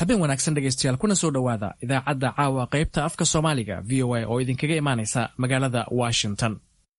habeen wanaagsan dhegaystayaal kuna soo dhowaada idaacadda caawa qaybta afka soomaaliga v o a oo idinkaga imaanaysa magaalada washington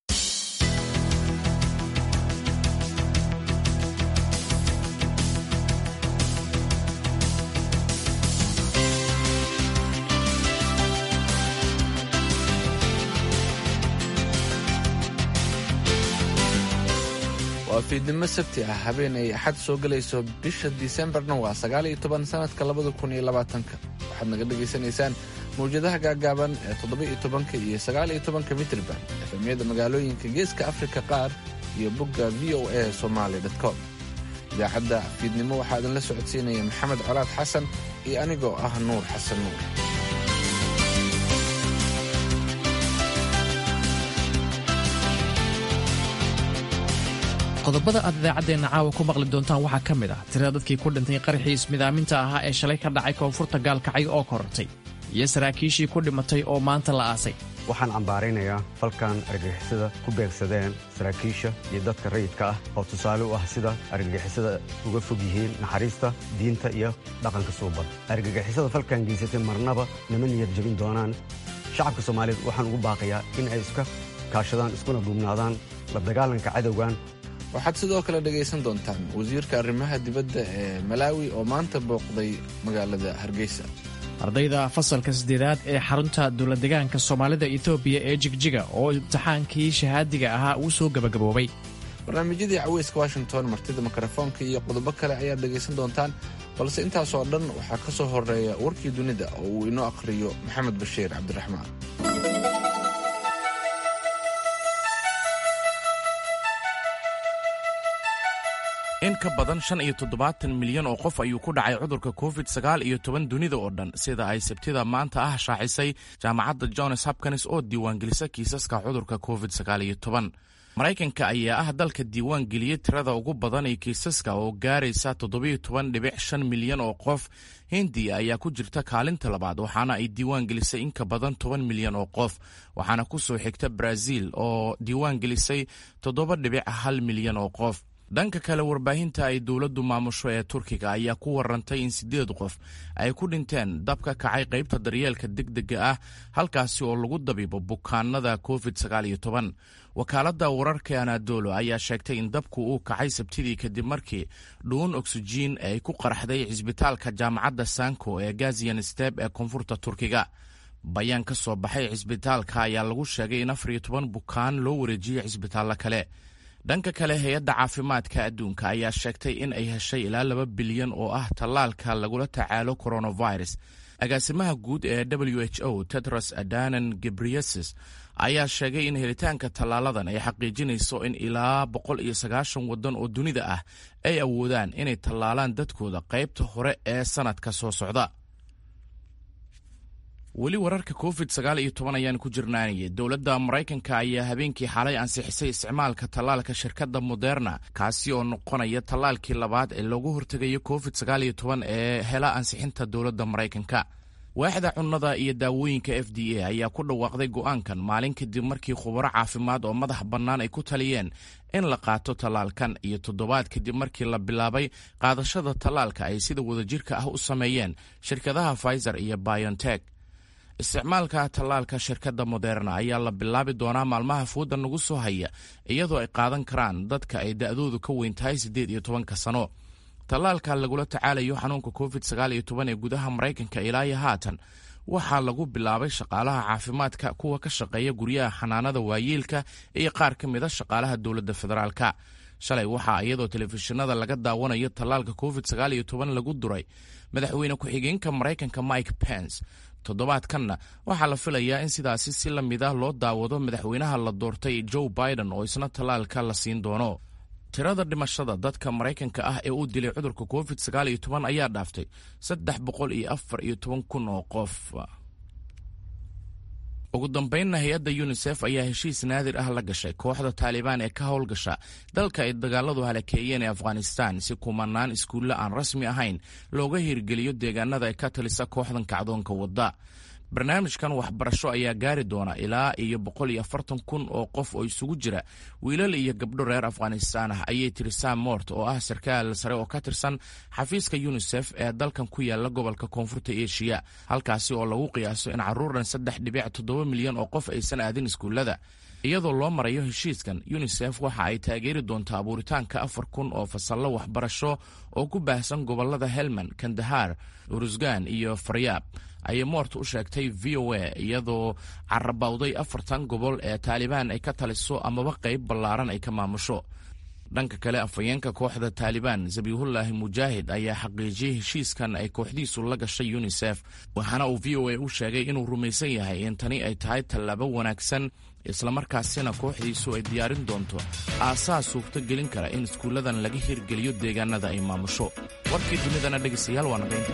waa fiidnimo sabti ah habeen ay axad soo gelayso bisha disembarna waa sagaal iyo toban sanadka labada kun iyo labaatanka waxaad naga dhegaysanaysaan mawjadaha gaagaaban ee toddoba iyo tobanka iyo sagaal iyo tobanka mitrban efemyada magaalooyinka geeska afrika qaar iyo bogga v o a somaali com idaacadda fiidnimo waxaa idinla socodsiinaya maxamed colaad xasan iyo anigoo ah nuur xasan nuur qodobada aad idaacaddeenna caawa ku maqli doontaan waxaa ka mid ah tirada dadkii ku dhintay qaraxii ismidaaminta ahaa ee shalay ka dhacay koonfurta gaalkacyo oo korortay iyo saraakiishii ku dhimatay oo maanta la aasay waxaan cambaaraynayaa falkan argagixisada ku beegsadeen saraakiisha iyo dadka rayidka ah oo tusaale u ah sida argagixisada uga fog yihiin naxariista diinta iyo dhaqanka suuban argagixisada falkan geysatay marnaba nama niyad jebin doonaan shacabka soomaaliyeed waxaan ugu baaqayaa in ay iska kaashadaan iskuna duubnaadaan la dagaalanka cadowgan waxaad sidoo kale dhegaysan doontaan wasiirka arrimaha dibadda ee malaawi oo maanta booqday magaalada hargeysa ardayda fasalka saddeedaad ee xarunta dowladdegaanka soomaalida etoobiya ee jigjiga oo imtixaankii shahaadiga ahaa uu soo gebagaboobay barnaamijyadii caweyska washington martida mikrofoonka iyo qodobo kale ayaad dhegaysan doontaan balse intaasoo dhan waxaa ka soo horeeya warkii dunida oo uu inoo akhriyo maxamed bashiir cabdiraxmaan in ka badan shan iyo toddobaatan milyan oo qof ayuu ku dhacay cudurka covid sagaal iyo toban dunida oo dhan sida ay sabtida maanta ah shaacisay jaamacadda johns hopkins oo diiwaangelisa kiisaska cudurka covid sagaal iyo toban maraykanka ayaa ah dalka diiwaan geliyey tirada ugu badan ee kiisaska oo gaaraysa toddobiyo toban dhibic shan milyan oo qof hindiya ayaa ku jirta kaalinta labaad waxaana ay diiwaan gelisay in ka badan toban milyan oo qof waxaana ku soo xigta brazil oo diiwaan gelisay toddoba dhibic hal milyan oo qof dhanka kale warbaahinta ay dowladdu maamusho ee turkiga ayaa ku warantay in siddeed qof ay ku dhinteen dab ka kacay qaybta daryeelka degdega ah halkaasi oo lagu dabiibo bukaanada covid sagaal iyo toban wakaaladda wararka anadolo ayaa sheegtay in dabku uu kacay sabtidii kadib markii dhuun oksijiin ay ku qaraxday cisbitaalka jaamacadda sanko ee gazian steb ee koonfurta turkiga bayaan ka soo baxay cisbitaalka ayaa lagu sheegay in afar iyo toban bukaan loo wareejiyey cisbitaallo kale dhanka kale hay-adda caafimaadka adduunka ayaa sheegtay in ay heshay ilaa laba bilyan oo ah tallaalka lagula tacaalo coronavirus agaasimaha guud ee w h o tedros adanan gebriyesus ayaa sheegay in helitaanka tallaaladan ay xaqiijinayso in ilaa boqol iyo sagaashan waddan oo dunida ah ay awoodaan inay tallaalaan dadkooda qaybta hore ee sannadka soo socda weli wararka covid sagaal iyo toban ayaan ku jirnaanayay dowladda maraykanka ayaa habeenkii xalay ansixisay isticmaalka tallaalka shirkadda moderna kaasi oo noqonaya tallaalkii labaad ee loogu hortegayo covid sagaal iyo toban ee hela ansixinta dowladda maraykanka waaxda cunnada iyo daawooyinka f d a ayaa ku dhawaaqday go'aankan maalin kadib markii khubaro caafimaad oo madax bannaan ay ku taliyeen in la qaato tallaalkan iyo toddobaad kadib markii la bilaabay qaadashada tallaalka ay sida wadajirka ah u sameeyeen shirkadaha pfizer iyo biontech isticmaalka tallaalka shirkadda moderna ayaa la bilaabi doonaa maalmaha fooda nagu soo haya iyadoo ay qaadan karaan dadka ay da'doodu ka weyn tahay siddeed iyo tobanka sano tallaalka lagula tacaalayo xanuunka covid sagaal iyo toban ee gudaha maraykanka ilaa iyo haatan waxaa lagu bilaabay shaqaalaha caafimaadka kuwa ka shaqeeya guryaha xanaanada waayeelka iyo qaar ka mid a shaqaalaha dowladda federaalka shalay waxaa iyadoo telefishinada laga daawanayo tallaalka covid sagaal iyo toban lagu duray madaxweyne ku-xigeenka maraykanka mike pence toddobaadkanna waxaa la filayaa in sidaasi si la mid ah loo daawado madaxweynaha la doortay joe biden oo isna tallaalka la siin doono tirada dhimashada dadka maraykanka ah ee uu dilay cudurka covid sagaal iyo toban ayaa dhaaftay saddex boqol iyo afar iyo toban kun oo qof ugu dambeynna hay-adda yunisef ayaa heshiis naadir ah la gashay kooxda taalibaan ee ka howlgasha dalka ay dagaaladu halakeeyeen ee afghanistan si kumanaan iskuulle aan rasmi ahayn looga hirgeliyo deegaanada ay ka talisa kooxdan kacdoonka wadda barnaamijkan waxbarasho ayaa gaari doona ilaa iyo boqol iyo afartan kun oo qof oo isugu jira wiilal iyo gabdho reer afghanistaan ah ayay tiri sam mort oo ah sarkaal sare oo ka tirsan xafiiska yunisef ee dalkan ku yaala gobolka koonfurta eshiya halkaasi oo lagu qiyaaso in carruuran saddex dhibic toddoba milyan oo qof aysan aadin iskuullada iyadoo loo marayo heshiiskan yunisef waxa ay taageeri doontaa abuuritaanka afar kun oo fasallo waxbarasho oo ku baahsan gobollada helmand kandahar urusgan iyo faryaab ayay moort u sheegtay v o a iyadoo carabawday afartan gobol ee taalibaan ay ka taliso amaba qayb ballaaran ay ka maamusho dhanka kale afhayeenka kooxda taalibaan zabiihullaahi mujaahid ayaa xaqiijiyey heshiiskan ay kooxdiisu la gashay yunisef waxaana uu v o a u sheegay inuu rumaysan yahay in tani ay tahay tallaabo wanaagsan islamarkaasina kooxdiisu ay diyaarin doonto aasaas suurto gelin kara in iskuulladan laga hirgeliyo deegaanada ay maamusho warkii dunidana dhegaystayaal waa naqaynta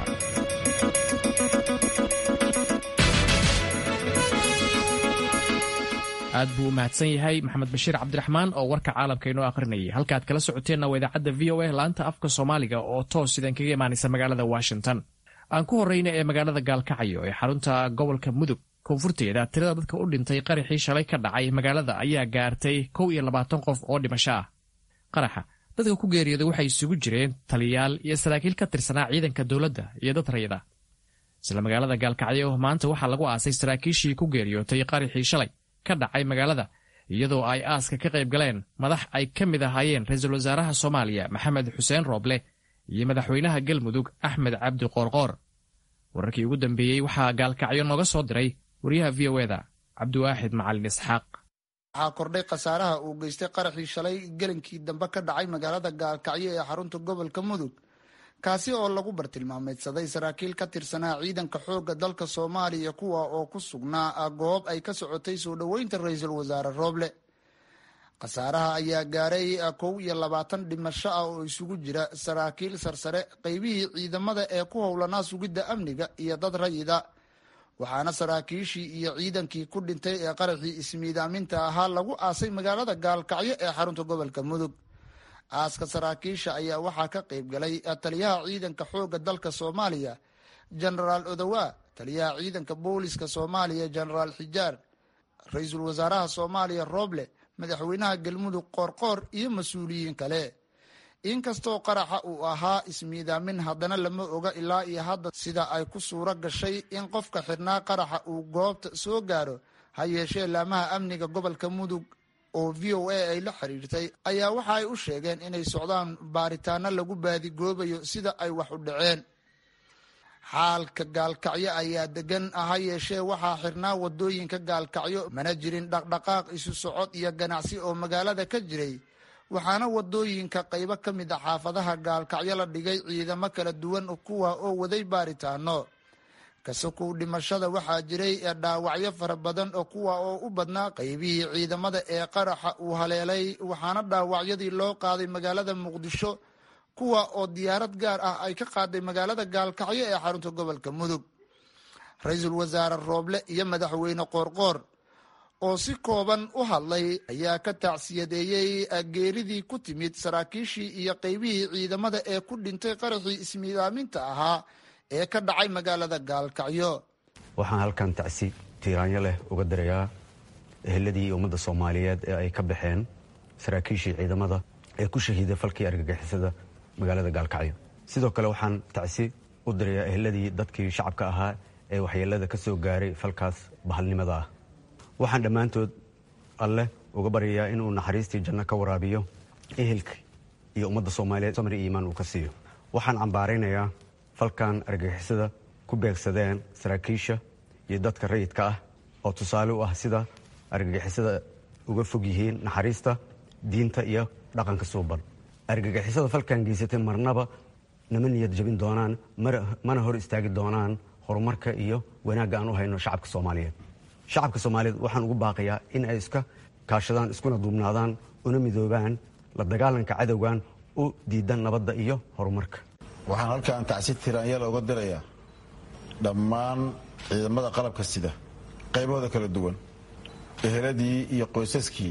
aad buu u mahadsan yahay maxamed bashiir cabdiraxmaan oo warka caalamka inoo akhrinayay halkaaad kala socoteenna waa idaacadda v o a laanta afka soomaaliga oo toos sidan kaga imaanaysa magaalada washington aan ku horreyna ee magaalada gaalkacyo ee xarunta gobolka mudug koonfurteeda tirada dadka u dhintay qaraxii shalay ka dhacay magaalada ayaa gaartay kow iyo labaatan qof oo dhimasho ah qaraxa dadka ku geeriyooday waxay isugu jireen taliyayaal iyo saraakiil ka tirsanaa ciidanka dowladda iyo dad rayida isla magaalada gaalkacyo maanta waxaa lagu aasay saraakiishii ku geeriyootay qaraxii shalay ka dhacay magaalada iyadoo ay aaska ka qayb galeen madax ay ka mid ahaayeen ra-iisul wasaaraha soomaaliya maxamed xuseen rooble iyo madaxweynaha galmudug axmed cabdi qoorqoor wararkii ugu dambeeyey waxaa gaalkacyo nooga soo diray wariyaha v o eda cabdiwaaxid macalin isxaaq waxaa kordhay khasaaraha uu geystay qaraxii shalay gelinkii dambe ka dhacay magaalada gaalkacyo ee xarunta gobolka mudug kaasi oo lagu bartilmaameydsaday saraakiil ka tirsanaa ciidanka xoogga dalka soomaaliya kuwa oo ku sugnaa goob ay ka socotay soo dhoweynta ra-iisul wasaare rooble khasaaraha ayaa gaaray kow iyo labaatan dhimasho ah oo isugu jira saraakiil sarsare qeybihii ciidamada ee ku howlanaa sugidda amniga iyo dad rayida waxaana saraakiishii iyo ciidankii ku dhintay ee qaraxii ismiidaaminta ahaa lagu aasay magaalada gaalkacyo ee xarunta gobolka mudug aaska saraakiisha ayaa waxaa ka qayb galay taliyaha ciidanka xoogga dalka soomaaliya genaraal odowa taliyaha ciidanka booliska soomaaliya genaraal xijaar ra-iisul wasaaraha soomaaliya rooble madaxweynaha galmudug qoorqoor iyo mas-uuliyiin kale inkastoo qaraxa uu ahaa ismiidaamin haddana lama oga ilaa iyo hadda sida ay ku suuro gashay in qofka xidhnaa qaraxa uu goobta soo gaaro ha yeeshee laamaha amniga gobolka mudug oo v o a ay la xiriirtay ayaa waxa ay u sheegeen inay socdaan baaritaano lagu baadigoobayo sida ay wax u dhaceen xaalka gaalkacyo ayaa degan ha yeeshee waxaa xirnaa wadooyinka gaalkacyo mana jirin dhaqdhaqaaq isu socod iyo ganacsi oo magaalada ka jiray waxaana wadooyinka qaybo ka mid a xaafadaha gaalkacyo la dhigay ciidamo kala duwan kuwa oo waday baaritaano kasokow dhimashada waxaa jiray dhaawacyo fara badan oo kuwa oo u badnaa qaybihii ciidamada ee qaraxa uu haleelay waxaana dhaawacyadii loo qaaday magaalada muqdisho kuwa oo diyaarad gaar ah ay ka qaaday magaalada gaalkacyo ee xarunta gobolka mudug ra-iisul wasaare rooble iyo madaxweyne qoorqoor oo si kooban u hadlay ayaa ka tacsiyadeeyey geeridii ku timid saraakiishii iyo qaybihii ciidamada ee ku dhintay qaraxii ismiidaaminta ahaa ee ka dhacay magaalada gaalkacyo waxaan halkan tacsi tiiraanyo leh uga dirayaa eheladii ummadda soomaaliyeed ee ay ka baxeen saraakiishii ciidamada ee ku shahiiday falkii argagixisada magaalada gaalkacyo sidoo kale waxaan tacsi u dirayaa eheladii dadkii shacabka ahaa ee waxyeelada ka soo gaaray falkaas bahalnimada ah waxaan dhammaantood alleh uga baryayaa inuu naxariistii janno ka waraabiyo ehelka iyo ummadda soomaaliyeed samri iyo iimaan uu ka siiyo waxaan cambaaraynayaa falkan argagixisada ku beegsadeen saraakiisha iyo dadka rayidka ah oo tusaale u ah sida argagixisada uga fog yihiin naxariista diinta iyo dhaqanka suuban argagixisada falkan geysatay marnaba nama niyad jabin doonaan mana hor istaagi doonaan horumarka iyo wanaagga aan u hayno shacabka soomaaliyeed shacabka soomaaliyeed waxaan ugu baaqayaa in ay iska kaashadaan iskuna duubnaadaan una midoobaan la dagaalanka cadowgan u diidan nabadda iyo horumarka waxaan halkaan tacsi tiraanyala uga dirayaa dhammaan ciidamada qalabka sida qaybahooda kala duwan eheladii iyo qoysaskii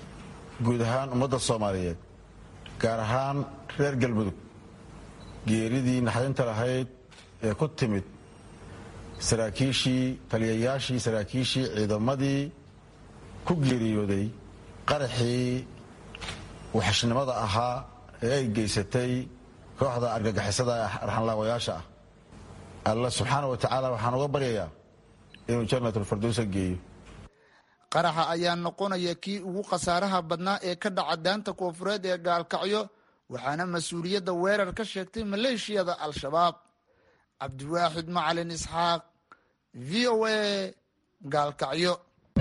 guud ahaan ummadda soomaaliyeed gaar ahaan reer galmudug geeridii naxdinta lahayd ee ku timid saraakiishii taliyayaashii saraakiishii ciidamadii ku geeriyooday qaraxii waxashnimada ahaa ee ay geysatay kooxda argagixisada arxanlaawayaasha ah alla subxaana wa tacaala waxaan uga baryayaa inuu janatulfardowsa geeyo qaraxa ayaa noqonaya kii ugu khasaaraha badnaa ee ka dhaca daanta koofureed ee gaalkacyo waxaana mas-uuliyadda weerar ka sheegtay maleeshiyada al-shabaab cabdiwaaxid macalin isxaaq v o a gaalkacyo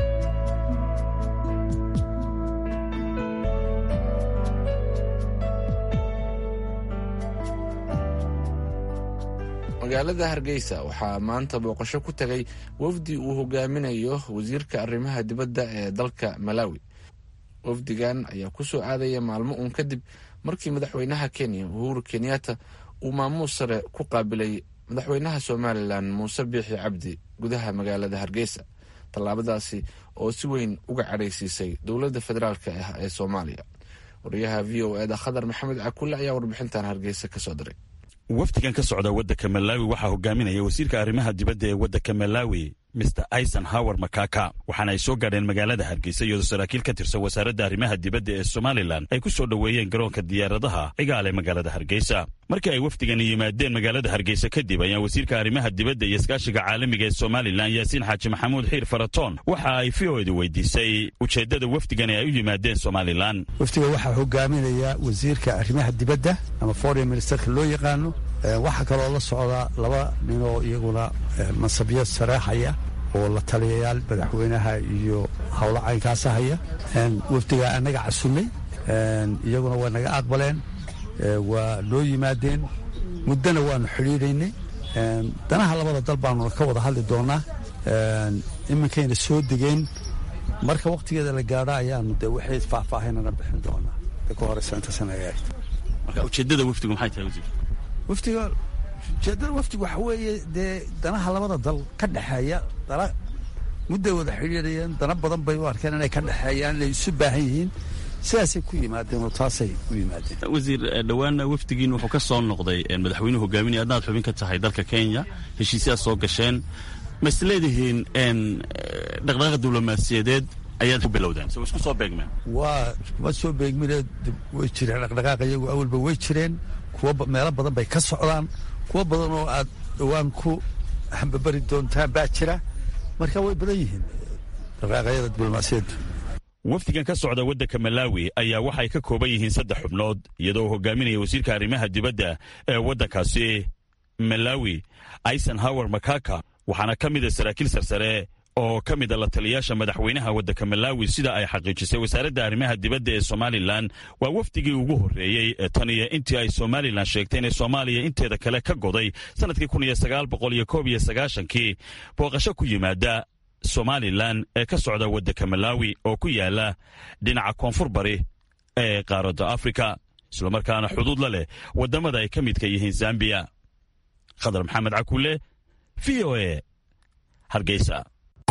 magaalada hargeysa waxaa maanta booqasho ku tagay wafdi uu hogaaminayo wasiirka arrimaha dibadda ee dalka malawi wafdigan ayaa ku soo aadaya maalmo uun kadib markii madaxweynaha kenya uhuru kenyatta uu maamuus sare ku qaabilay madaxweynaha somalilan muuse biixi cabdi gudaha magaalada hargeysa tallaabadaasi oo si weyn uga cadhaysiisay dowladda federaalk ah ee soomaaliya wariyaha v o eda khadar maxamed cakulle ayaa warbixintan hargeysa kasoo diray wafdigan ka socda waddanka malawi waxaa hogaaminaya wasiirka arrimaha dibadda ee waddanka malawi mr ison hower makaka waxaana ay soo gaadheen magaalada hargeysa iyadoo saraakiil ka tirsan wasaaradda arrimaha dibadda ee somalilan ay ku soo dhoweeyeen garoonka diyaaradaha cigaale magaalada hargeysa markii ay wafdigani yimaadeen magaalada hargeysa kadib ayaa wasiirka arrimaha dibadda iyo iskaashiga caalamiga ee somalilan yaasiin xaaji maxamuud xiir faratoon waxa ay v o edu weydiisay ujeeddada wafdigani ay u yimaadeen somalilan wafdiga waxaa hogaaminaya wasiirka arrimaha dibadda ama foreign ministerka loo yaqaano waxaa kaloo la socda laba ninoo iyaguna mansabyo sareexaya oo la taliyayaal madaxweynaha iyo howlo caynkaasa haya wafdigaa annaga casunnay iyaguna waa naga aqbaleen waa noo yimaadeen muddona waanu xidhiidhaynay danaha labada dal baanuna ka wada hadli doonaa iminkayna soo degeen marka wakhtigeeda la gaadho ayaanu de waxay faahfaahinana bixin doonaa ka horeysa intaasna marka ujeeddada wafdigu maxay tahay wasiir wafdiga ujeeddada wafdiga waxa weeye dee danaha labada dal ka dhexeeya dana mudday wada xidhiidhayeen dana badan bay u arkeen inay ka dhexeeyaan inay isu baahan yihiin sidaasay ku yimaadeen oo taasay u yimaadeen wasiir dhowaana wafdigiin wuxuu ka soo noqday madaxweynuhu hogaaminaya adnaad xubin ka tahay dalka kenya heshiisyaad soo gasheen ma is leedihiin dhaqdhaqaaqa diblomaasiyadeed ayaad ku bilowdeen so isku soo beegmeen waa ma soo beegmine way jireen dhaqdhaqaaqa iyagu awalba way jireen kuwa meelo badan bay ka socdaan kuwo badan oo aad dhowaan ku hambabari doontaan baa jira marka way badan yihiin dhaqaaqayada diblomaasiyaddu wafdigan ka socda waddanka malawi ayaa waxay ka kooban yihiin saddex xubnood iyadoo uu hogaaminaya wasiirka arrimaha dibadda ee waddankaasi malawi ison hower makaka waxaana ka mida saraakiil sarsare oo ka mida la taliyaasha madaxweynaha waddanka malawi sida ay xaqiijisay wasaaradda arrimaha dibadda ee somalilan waa wafdigii ugu horreeyey ee tan iyo intii ay somalilan sheegtay inay soomaaliya inteeda kale ka goday sannadkii kun iyo sagaal boqol iyo koob iyo sagaashankii booqasho ku yimaada somalilan ee ka socda waddanka malawi oo ku yaala dhinaca koonfur bari ee qaaradda afrika islamarkaana xuduud la leh waddamada ay ka midka yihiin zambiya khadar maxamed cakulle v o e hargeysa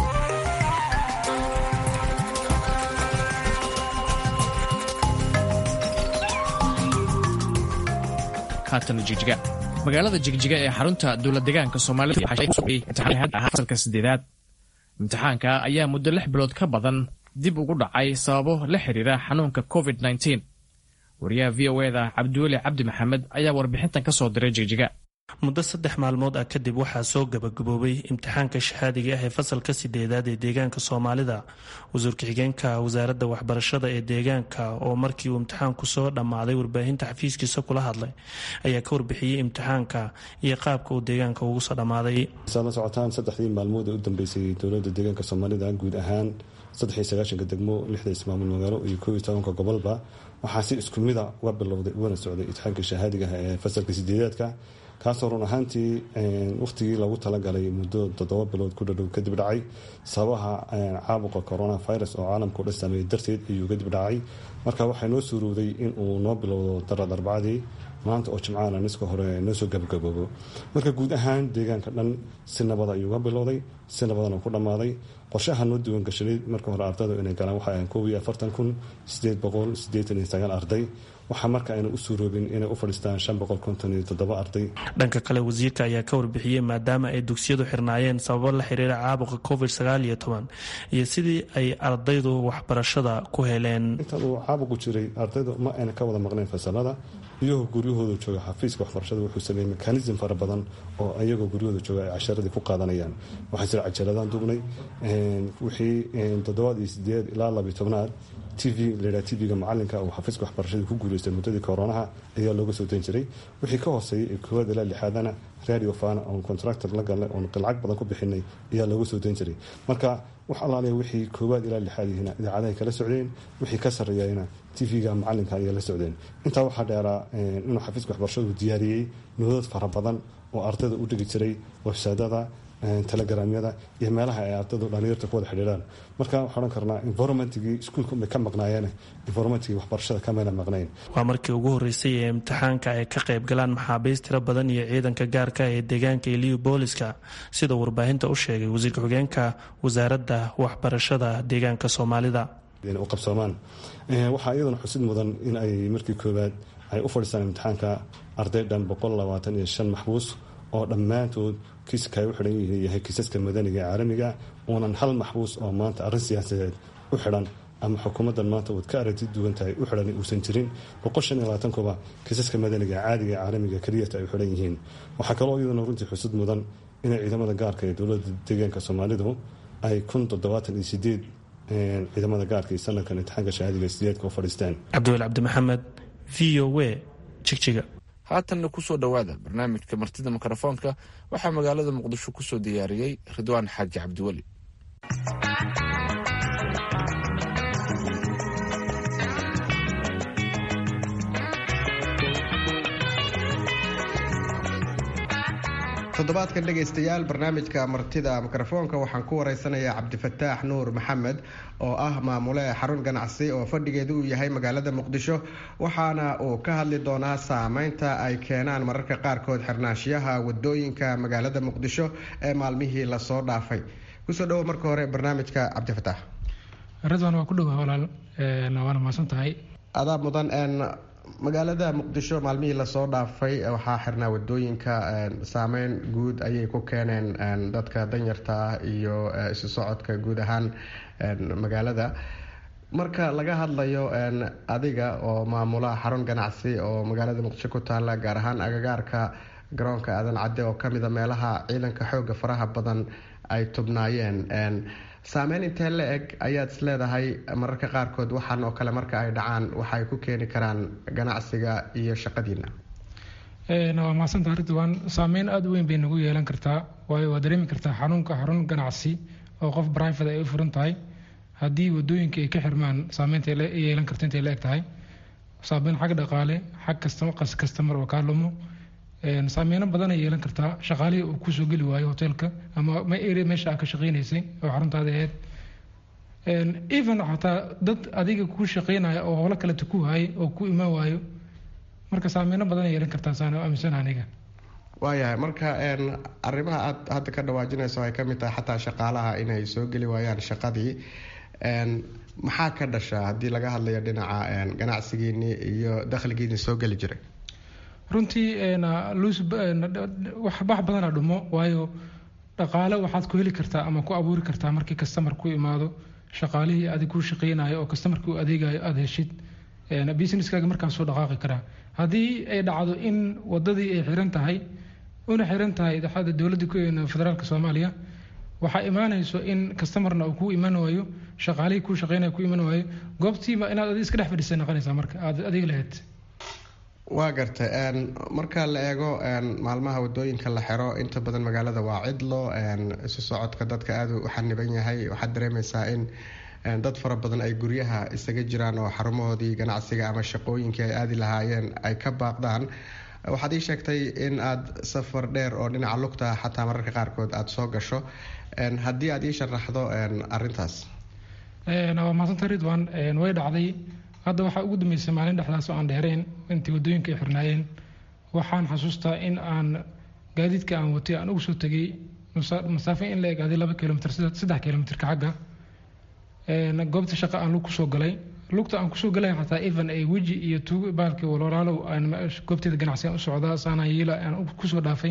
magaalada jigjiga ee xarunta dowladdegaanka soomaalida sideedaad imtixaanka ayaa muddo lix bilood ka badan dib ugu dhacay sababo la xiriira xanuunka covid wariyaha v o eda cabdiweli cabdi maxamed ayaa warbixintan ka soo diray jigjiga muddo saddex maalmood ah kadib waxaa soo gabagaboobay imtixaanka shahaadiga ah ee fasalka sideedaad ee deegaanka soomaalida wasuurka xigeenka wasaaradda waxbarashada ee deegaanka oo markii uu imtixaanku soo dhammaaday warbaahinta xafiiskiisa kula hadlay ayaa ka warbixiyey imtixaanka iyo qaabka uu deegaanka ugu soo dhammaaday saad la socotaan saddexdii maalmood ee u dambeysay dowladda deegaanka soomaalida guud ahaan saddex iyo sagaashanka degmo lixda ismaamul magaalo iyo koob iyo tobanka gobolba waxaa si isku mida uga bilowday ugana socday imtixaanka shahaadiga ah ee fasalka sideedaadka kaasoo run ahaantii wakhtigii lagu talagalay muddo toddoba bilood ku dhadhow kadib dhacay sababaha caabuqa coronavirus oo caalamka u dhan saameeyey darteed ayuu kadib dhacay marka waxaa noo suurowday in uu noo bilowdo darad arbacadii maanta oo jimcaana niska hore noo soo gabagaboobo marka guud ahaan deegaanka dhan si nabada ayuu ga bilowday si nabadana ku dhammaaday qorshaha noo diiwaan gashanay marka hore ardayda inay galaan waxa ahayn koob iyo afartan kun sideed boqol siddeetan iyo sagaal arday waxaa marka ayna u suuroobin inay u fadhiistaan shan boqol konton iyo toddoba arday dhanka kale wasiirka ayaa ka warbixiyey maadaama ay dugsiyadu xirnaayeen sababo la xiriira caabuqa covid sagaal iyo toban iyo sidii ay ardaydu waxbarashada ku heleen intan uu caabuqu jiray ardaydu ma ayna ka wada maqnayn fasalada iyagoo guryahooda jooga xafiiska waxbarashada wuxuu sameeyey mekanism fara badan oo iyagoo guryahooda jooga ay casharadii ku qaadanayaan waxaa jira cajaladaan dugnay wixii toddobaad iyo sideed ilaa labiyo tobnaad t v layidhaha tv-ga macalinka uu xafiiska waxbarashada ku guuleystay muddadii koronaha ayaa looga soo dan jiray wixii ka hooseeyay ee koowaad ilaa lixaadana radio fana oon contractor la galnay oon lacag badan ku bixinay ayaa looga soo dan jiray marka wax allaaliya wixii koowaad ilaa lixaad yihiina idaacadahay kala socdeen wixii ka sarreeyayna tv-ga macalinka ayaa la socdeen intaa waxaa dheeraa inuu xafiiska waxbarashadu diyaariyey noodad fara badan oo ardayda u dhigi jiray websaydada telegramyada iyo meelaha ay ardaydu dhalinyarta ku wada xidhiiraan marka waxaan odhan karnaa environmentigii iskuulka bay ka maqnaayeen environmentigii waxbarashada kamayna maqnayn waa markii ugu horreysay ee imtixaanka ay ka qayb galaan maxaabiist tiro badan iyo ciidanka gaarka ee deegaanka iliyu booliska sida warbaahinta u sheegay wasiirka xogeenka wasaaradda waxbarashada deegaanka soomaalida u qabsoomaan waxaa iyaduna xusid mudan in ay markii koowaad ay u fadhiistaan imtixaanka arday dhan boqol labaatan iyo shan maxbuus oo dhammaantood kiiska ay u xidhan yihiin yahay kiisaska madaniga ee caalamiga uunan hal maxbuus oo maanta arrin siyaasadeed u xidhan ama xukuumaddan maanta waad ka aragti duwan tahay u xidhan uusan jirin boqol shan iyo labaatan kuba kiisaska madaniga ee caadiga ee caalamiga keliyata ay u xidhan yihiin waxaa kaloo iyaduna runtii xusud mudan inay ciidamada gaarka ee dowladda deegaanka soomaalidu ay kun toddobaatan iyo sideed ciidamada gaarka iyo sanadkan imtixaanka shahaadiga sideedka u fadhiisteen cabdiwel cabdimaxamed v o w jigjiga haatanna kusoo dhowaada barnaamijka martida mikrofoonka waxaa magaalada muqdisho kusoo diyaariyey ridwaan xaaji cabdiweli toddobaadkan dhegaystayaal barnaamijka martida mikrofoonka waxaan ku wareysanayaa cabdifataax nuur maxamed oo ah maamule xarun ganacsi oo fadhigeedu uu yahay magaalada muqdisho waxaana uu ka hadli doonaa saameynta ay keenaan mararka qaarkood xirnaanshiyaha wadooyinka magaalada muqdisho ee maalmihii lasoo dhaafay kusoo dhawo marka hore barnaamijka cabdifataax ridwan waa ku dhowaa walaal waana mahadsan tahay adaa mudan magaalada muqdisho maalmihii lasoo dhaafay waxaa xirnaa wadooyinka saameyn guud ayay ku keeneen dadka danyarta ah iyo isu socodka guud ahaan magaalada marka laga hadlayo adiga oo maamula xarun ganacsi oo magaalada muqdisho ku taala gaar ahaan agagaarka garoonka aadan cadde oo kamida meelaha ciidanka xooga faraha badan ay tubnaayeen saameyn intee la eg ayaad is leedahay mararka qaarkood waxaan oo kale marka ay dhacaan waxaay ku keeni karaan ganacsiga iyo shaqadiina waa mahadsantaa ridwan saameyn aada u weyn bay nagu yeelan kartaa waayo waa dareemi kartaa xanuunka xarun ganacsi oo qof brivate ay u furan tahay haddii wadooyinka ay ka xirmaan saameynta yeelan karto intay la eg tahay saameyn xag dhaqaale xag kas kastamar oo kaa lumo saameyno badan ay yeelan kartaa shaqaalihii uu kusoo geli waayo hoteelka ama meesha aa ka shaqeynaysay oo xaruntaada ahayd even xataa dad adiga ku shaqeynaya oo howlo kaleta ku haayay oo ku imaan waayo marka saameyno badan ay yeelan kartaa saan aaminsan aniga waayahay marka arrimaha aad hadda ka dhawaajinayso ay kamid tahay xataa shaqaalaha inay soo geli waayaan shaqadii maxaa ka dhasha haddii laga hadlayo dhinaca ganacsigiini iyo dakhligiini soo geli jiray runtii wax badanaa dhumo waayo dhaqaale waxaad ku heli kartaa ama ku abuuri kartaa markii kastamar ku imaado shaqaalihii adig ku shaqeynayo oo kastamarkii u adeegayo aada heshid businesskaaga markaa soo dhaqaaqi karaa haddii ay dhacdo in wadadii ay xiran tahay una xiran tahay daxada dowladda federaalk soomaaliya waxaa imaanayso in kastamarna uu ku iman waayo shaqaalihii ku shaqeynaya ku iman waayo goobtiiba inaad adi iska dhex fadhiisa noqonaysaa marka aad adiga lahayd waa gartay marka la eego maalmaha wadooyinka la xiro inta badan magaalada waa cidlo isu socodka dadka aada u xaniban yahay waxaad dareemeysaa in dad fara badan ay guryaha isaga jiraan oo xarumahoodii ganacsiga ama shaqooyinkii ay aadi lahaayeen ay ka baaqdaan waxaad ii sheegtay in aada safar dheer oo dhinaca lugta xataa mararka qaarkood aada soo gasho haddii aada ii sharaxdo arintaas waa mahadsanta ridwan way dhacday hadda waxaa ugu dambeysay maalin dhexdaas oo aan dheereen intii wadooyinka ay xirnaayeen waxaan xasuustaa in aan gaadiidka aan watay aan ugu soo tegay masaafo in la eg adi laba kilomitr saddex kilomitrka xagga goobta shaqa aan lug kusoo galay lugta aan kusoo galay xataa even ay weji iyo tuug baalkii walaalaalow goobteeda ganacsigan u socdaa saanaan yiila aan kusoo dhaafay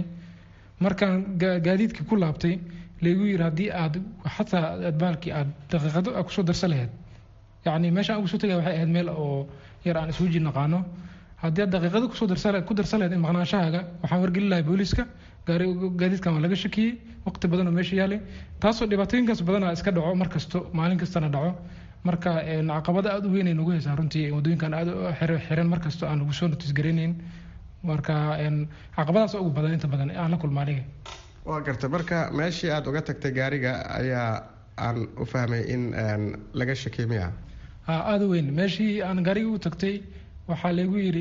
markaan gaadiidkii ku laabtay laygu yiri haddii aad xataa aad baalkii aad daqiiqado aad kusoo darsan lahayd yacni meesha aan kusoo tagay waxay ahayd meel oo yar aan isweji naqaano haddii aad daqiiqado kusoo darsan ku darsan lahayd maqnaashahaaga waxaan wargelin lahay booliiska gaari gaadiidkan waa laga shakiyey waqti badan oo meesha yaalay taasoo dhibaatooyinkaas badanaa iska dhaco mar kasto maalin kastana dhaco marka caqabada aada u weyn ay nagu haysaa runtii waddooyinkan aada u xiran mar kasto aan nagu soo notiis garaynayn marka caqabadaas ugu badan inta badan aan la kulma aniga waa garta marka meeshii aada uga tagtay gaariga ayaa aan u fahmay in laga shakiyay miya ha aada u weyn meeshii aan gaariga u tagtay waxaa laygu yidhi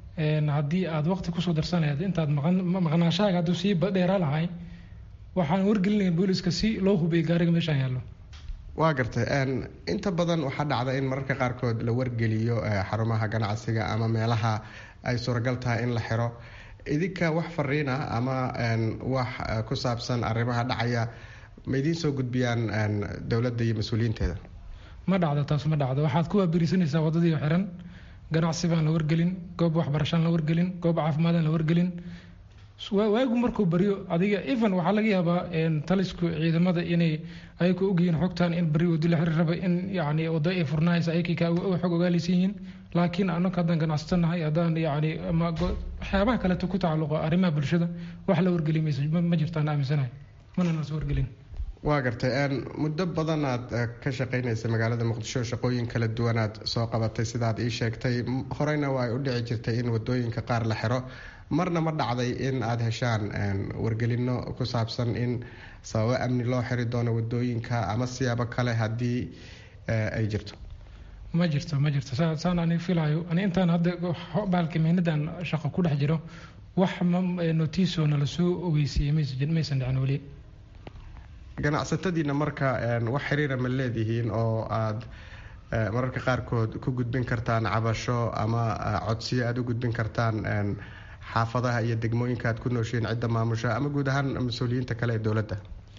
haddii aad waqti kusoo darsan lahayd intaad maqnaashahaaga hadduu sii dheeraa lahay waxaan wargelinaya booliska si loo hubiyay gaariga meeshaan yaallo waa gartay inta badan waxaa dhacda in mararka qaarkood la wargeliyo xarumaha ganacsiga ama meelaha ay suuragal tahay in la xiro idinka wax fariin ah ama wax ku saabsan arrimaha dhacaya ma idiin soo gudbiyaan dowladda iyo mas-uuliyiinteeda ma dhacdo taas ma dhacdo waxaad ku waabirisanaysaa waddadii xiran ganacsi baan la wargelin goob waxbarashaan la wargelin goob caafimaadaan la wargelin waagu markuu baryo adiga even waxaa laga yaabaa talisku ciidamada inay ayaka ogyihiin xogtan in bari wadi la xiri raba in yani wado ay furnahaysa ayakii ka xog ogaalaysan yihiin laakiin annaga haddaan ganacsatanahay haddaan yani ama waxyaabaha kaleeto ku tacalluqa arrimaha bulshada wax la wargeli maysa ma jirtaan aaminsanahay mana nas wargelin waa gartay muddo badan aad ka shaqaynaysa magaalada muqdisho shaqooyin kala duwanaad soo qabatay sidaad ii sheegtay horeyna waa ay u dhici jirtay in wadooyinka qaar la xiro marna ma dhacday in aada heshaan wargelino ku saabsan in sababo amni loo xiri doono wadooyinka ama siyaabo kale haddii ay jirto ma jirto ma jirto saan ani filayo ani intaan hadda baalka mihnadan shaqo ku dhex jiro wax notiso nala soo ogeysiiyey maysan dhicin weli ganacsatadiina marka wax xiriira ma leedihiin oo aada mararka qaarkood ku gudbin kartaan cabasho ama codsiyo aada u gudbin kartaan xaafadaha iyo degmooyinka aad ku nooshiin cidda maamusha ama guud ahaan mas-uuliyiinta kale ee dowladda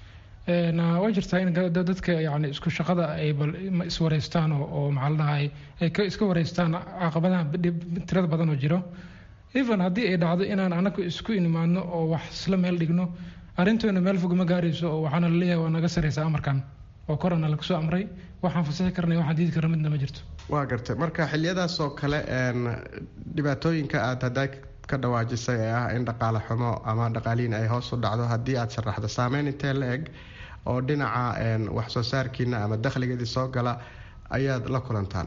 waa jirtaa in dadka yani isku shaqada ay iswareystaan oo maxaa la dhahay ay iska wareystaan caqabadaha tirada badan oo jiro even haddii ay dhacdo inaan anagu isku inimaadno oo wax isla meel dhigno arrintoona meel fog ma gaarayso oo waxaana laleeyahay waa naga sareysa amarkan oo korana laga soo amray waxaan fasixi karnay waxaan diidi karna midna ma jirto waa gartay marka xiliyadaas oo kale dhibaatooyinka aad haddaa ka dhawaajisay ee ah in dhaqaale xumo ama dhaqaalihiin ay hoos u dhacdo haddii aad sharaxdo saameyn intee la eg oo dhinaca wax soo saarkiina ama dakhligeedii soo gala ayaad la kulantaan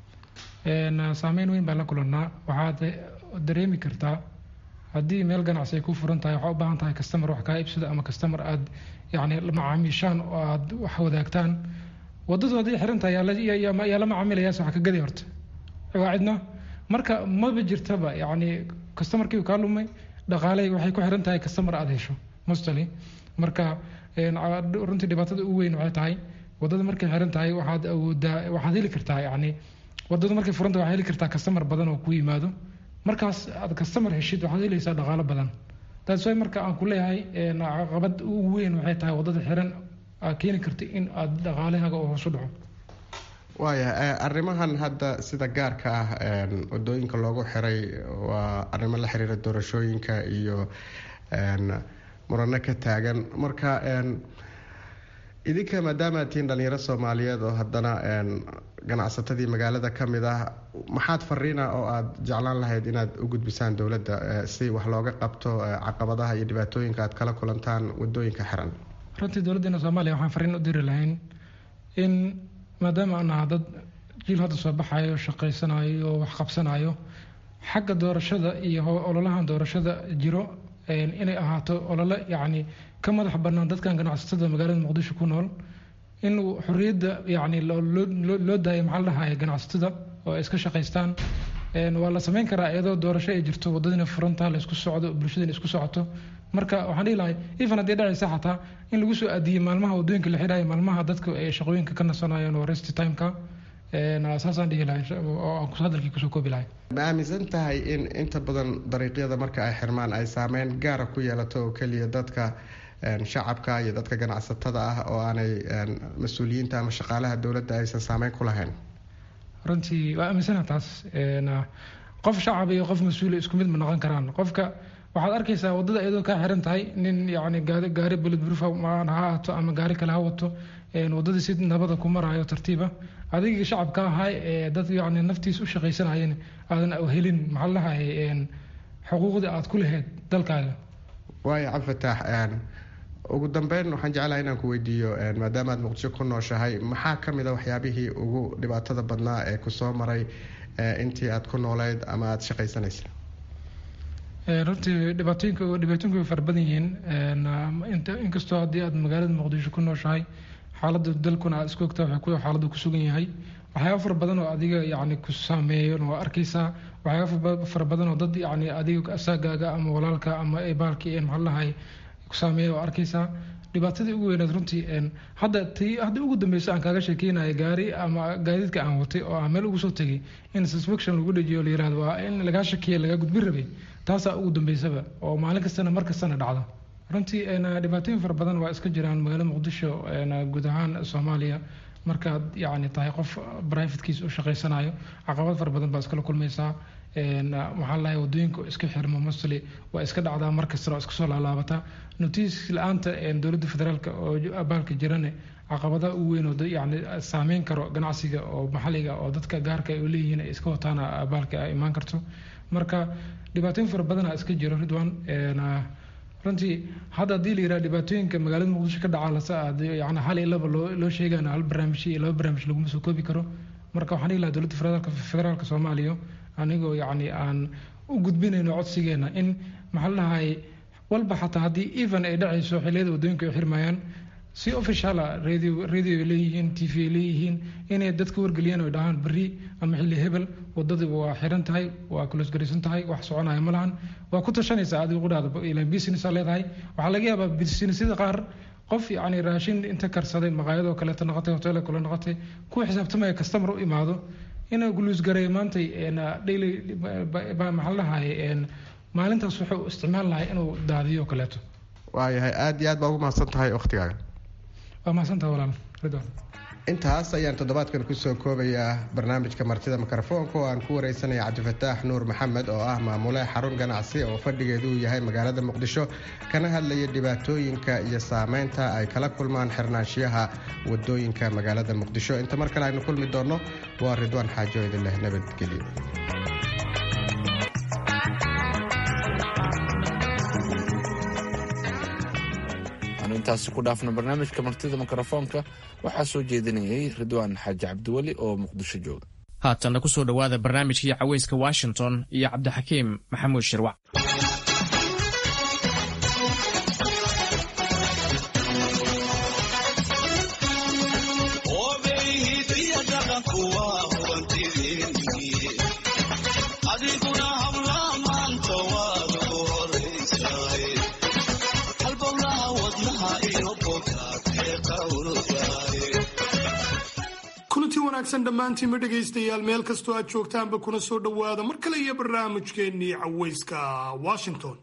saameyn weyn baan la kulannaa waxaad dareemi kartaa haddii meel ganacsi ay ku furan tahay waxaa u baahan tahay kastamar wax kaa iibsado ama kastamar aad yani macaamiishaan oo aad wax wadaagtaan wadadu hadday xiran tahay yaa la macaamilayaas wax ka gaday horta waa cidna marka maba jirtaba yani kastamarkii kaa lumay dhaqaaley waxay ku xiran tahay kastamar aad hesho mostly marka runtii dhibaatada ugu weyn waxay tahay wadada markay xiran tahay waxaad awoodaa waxaad heli kartaa yani wadadu markay furan tahay waxaad heli kartaa kastamar badan oo ku yimaado markaas aad kastamar heshid waxaad helaysaa dhaqaalo badan taas way marka aan ku leeyahay caqabad ugu weyn waxay tahay wadada xiran aad keeni karta in aad dhaqaalahaaga oo hoos u dhaco waaya arrimahan hadda sida gaarka ah wadooyinka loogu xiray waa arrimo la xiriira doorashooyinka iyo murano ka taagan marka idinka maadaama aad tihiin dhalinyaro soomaaliyeed oo haddana ganacsatadii magaalada ka mid ah maxaad fariina oo aada jeclaan lahayd inaad u gudbisaan dowladda si wax looga qabto caqabadaha iyo dhibaatooyinka aad kala kulantaan wadooyinka xiran runtii dowladdeena soomaaliya waxaan fariin u diri lahayn in maadaama aan naha dad jiil hadda soo baxayo shaqaysanayo oo wax qabsanayo xagga doorashada iyo ololahan doorashada jiro inay ahaato olole yacni ka madax bannaan dadkan ganacsatada magaalada muqdisho ku nool in xorriyadda yacni loo daayo maxaa la dhahaye ganacsatada oo ay iska shaqaystaan waa la samayn karaa iyadoo doorasho ay jirto wadadina furantaa la isku socdo bulshadina isku socoto marka waxaan dhihi lahay even haddii dhacaysa xataa in lagu soo aadiyey maalmaha wadooyinka la xidhayo maalmaha dadka ay shaqooyinka ka nasanayeen oo rest timeka saasaan dhihi lahay oo aan hadalkii kusoo koobi lahay ma aaminsan tahay in inta badan dariiqyada marka ay xirmaan ay saameyn gaara ku yeelato oo keliya dadka shacabka iyo dadka ganacsatada ah oo aanay mas-uuliyiinta ama shaqaalaha dowladda aysan saameyn ku lahayn runtii waa aaminsana taas qof shacab iyo qof mas-uula isku mid ma noqon karaan qofka waxaad arkaysaa wadada iyadoo kaa xiran tahay nin yani gaari bulletproof ha haato ama gaari kale ha wato wadadii si nabada ku marayo tartiiba adigii shacabka ahaa ee dad yani naftiis u shaqaysanayeen aadan helin maxaa lahay xuquuqdii aad ku lahayd dalkaaga waayo cabdifataax ugu dambeyn waxaan jeclahay inaan ku weydiiyo maadaama aad muqdisho ku nooshahay maxaa ka mid a waxyaabihii ugu dhibaatada badnaa ee kusoo maray intii aad ku nooleyd ama aada shaqaysanaysa runtii dhibaatooyinka dhibaatooyinku way fara badan yihiin inkastoo haddii aad magaalada muqdisho ku nooshahay xaaladda dalkuna aad isku ogtaa wuxuu xaaladda ku sugan yahay waxyaaba fara badan oo adiga yani ku saameeyo waa arkaysaa waxyaaba fara badan oo dad yani adiga asaagaaga ama walaalka ama baalki maxaa lahay ku saameeya waa arkaysaa dhibaatadii ugu weyneed runtii hadda tii hadda ugu dambeysa aan kaaga sheekeynaya gaari ama gaadiidka aan watay oo aan meel ugu soo tegay in suspection lagu dhajiyo la yirahdo waa in lagaa shakiya lagaa gudbin rabay taasaa ugu dambeysaba oo maalin kastana mar kastana dhacda runtii dhibaatooyin fara badan waa iska jiraan magaalada muqdisho guud ahaan soomaaliya markaad yani tahay qof brivatekiisa u shaqaysanayo caqabad fara badan baa iskala kulmaysaa maxaa lahay wadooyinka iska xirmo mostly waa iska dhacdaa mar kastana oo iska soo laalaabata notiis la-aanta dowladda federaalk oo abaalka jirane caqabadaha ugu weyn oo yani saameyn karo ganacsiga oo maxaliga oo dadka gaarka ay leeyihiin ay iska wataan abaalka ay imaan karto marka dhibaatooyin fara badana iska jiro ridwan runtii hadda haddii la yiraha dhibaatooyinka magaalada muqdisho ka dhaca yani hal iyo laba loo loo sheegana hal barnaamij iyo laba barnaamij laguma soo koobi karo marka waxaan dhihi lahaa dowladda federaalka federaalka soomaaliya anigoo yacni aan u gudbinayno codsigeena in maxaa lahay walba xataa haddii even ay dhacayso xilliyada wadooyinka ay xirmayaan si officiala radio radio ay leeyihiin t v ay leeyihiin inay dadka wargeliyaan oo dhahaan berri ama xilli hebel wadadii waa xiran tahay waa kuloosgaraysan tahay wax soconaya ma lahan waa ku tashanaysaa adiga qudhaada ilan business aa leedahay waxaa laga yaabaa businessyada qaar qof yani raashin inta karsaday maqaayadoo kaleeto noqotay hotel kale noqotay kuwa xisaabtamaya customer u imaado inuu guluusgareeyo maantay daily maxaa lahay maalintaas wuxuu isticmaal lahay inuu daadiyo kaleeto waayahay aada iyo aad baa ugu mahadsan tahay wakhtigaaga waa mahadsantaha walaal ridwan intaas ayaan toddobaadkan kusoo koobayaa barnaamijka martida mikrofoonka oo aan ku wareysanaya cabdifataax nuur maxamed oo ah maamule xarun ganacsi oo fadhigeedu uu yahay magaalada muqdisho kana hadlaya dhibaatooyinka iyo saameynta ay kala kulmaan xirnaanshiyaha wadooyinka magaalada muqdisho inta mar kale aynu kulmi doonno waa ridwaan xaajo idin leh nabadgelyo intaasi ku dhaafno barnaamijka martida mikrofoonka waxaa soo jeedinayay ridwaan xaaji cabdiweli oo muqdisho jooga haatanna ku soo dhowaada barnaamijkii caweyska washington iyo cabdixakiim maxamuud shirwac kulanti wanaagsan dhammaantiinma dhegaystayaal meel kastoo aad joogtaanba kuna soo dhowaada mar kale iyo barnaamijkeennii caweyska washington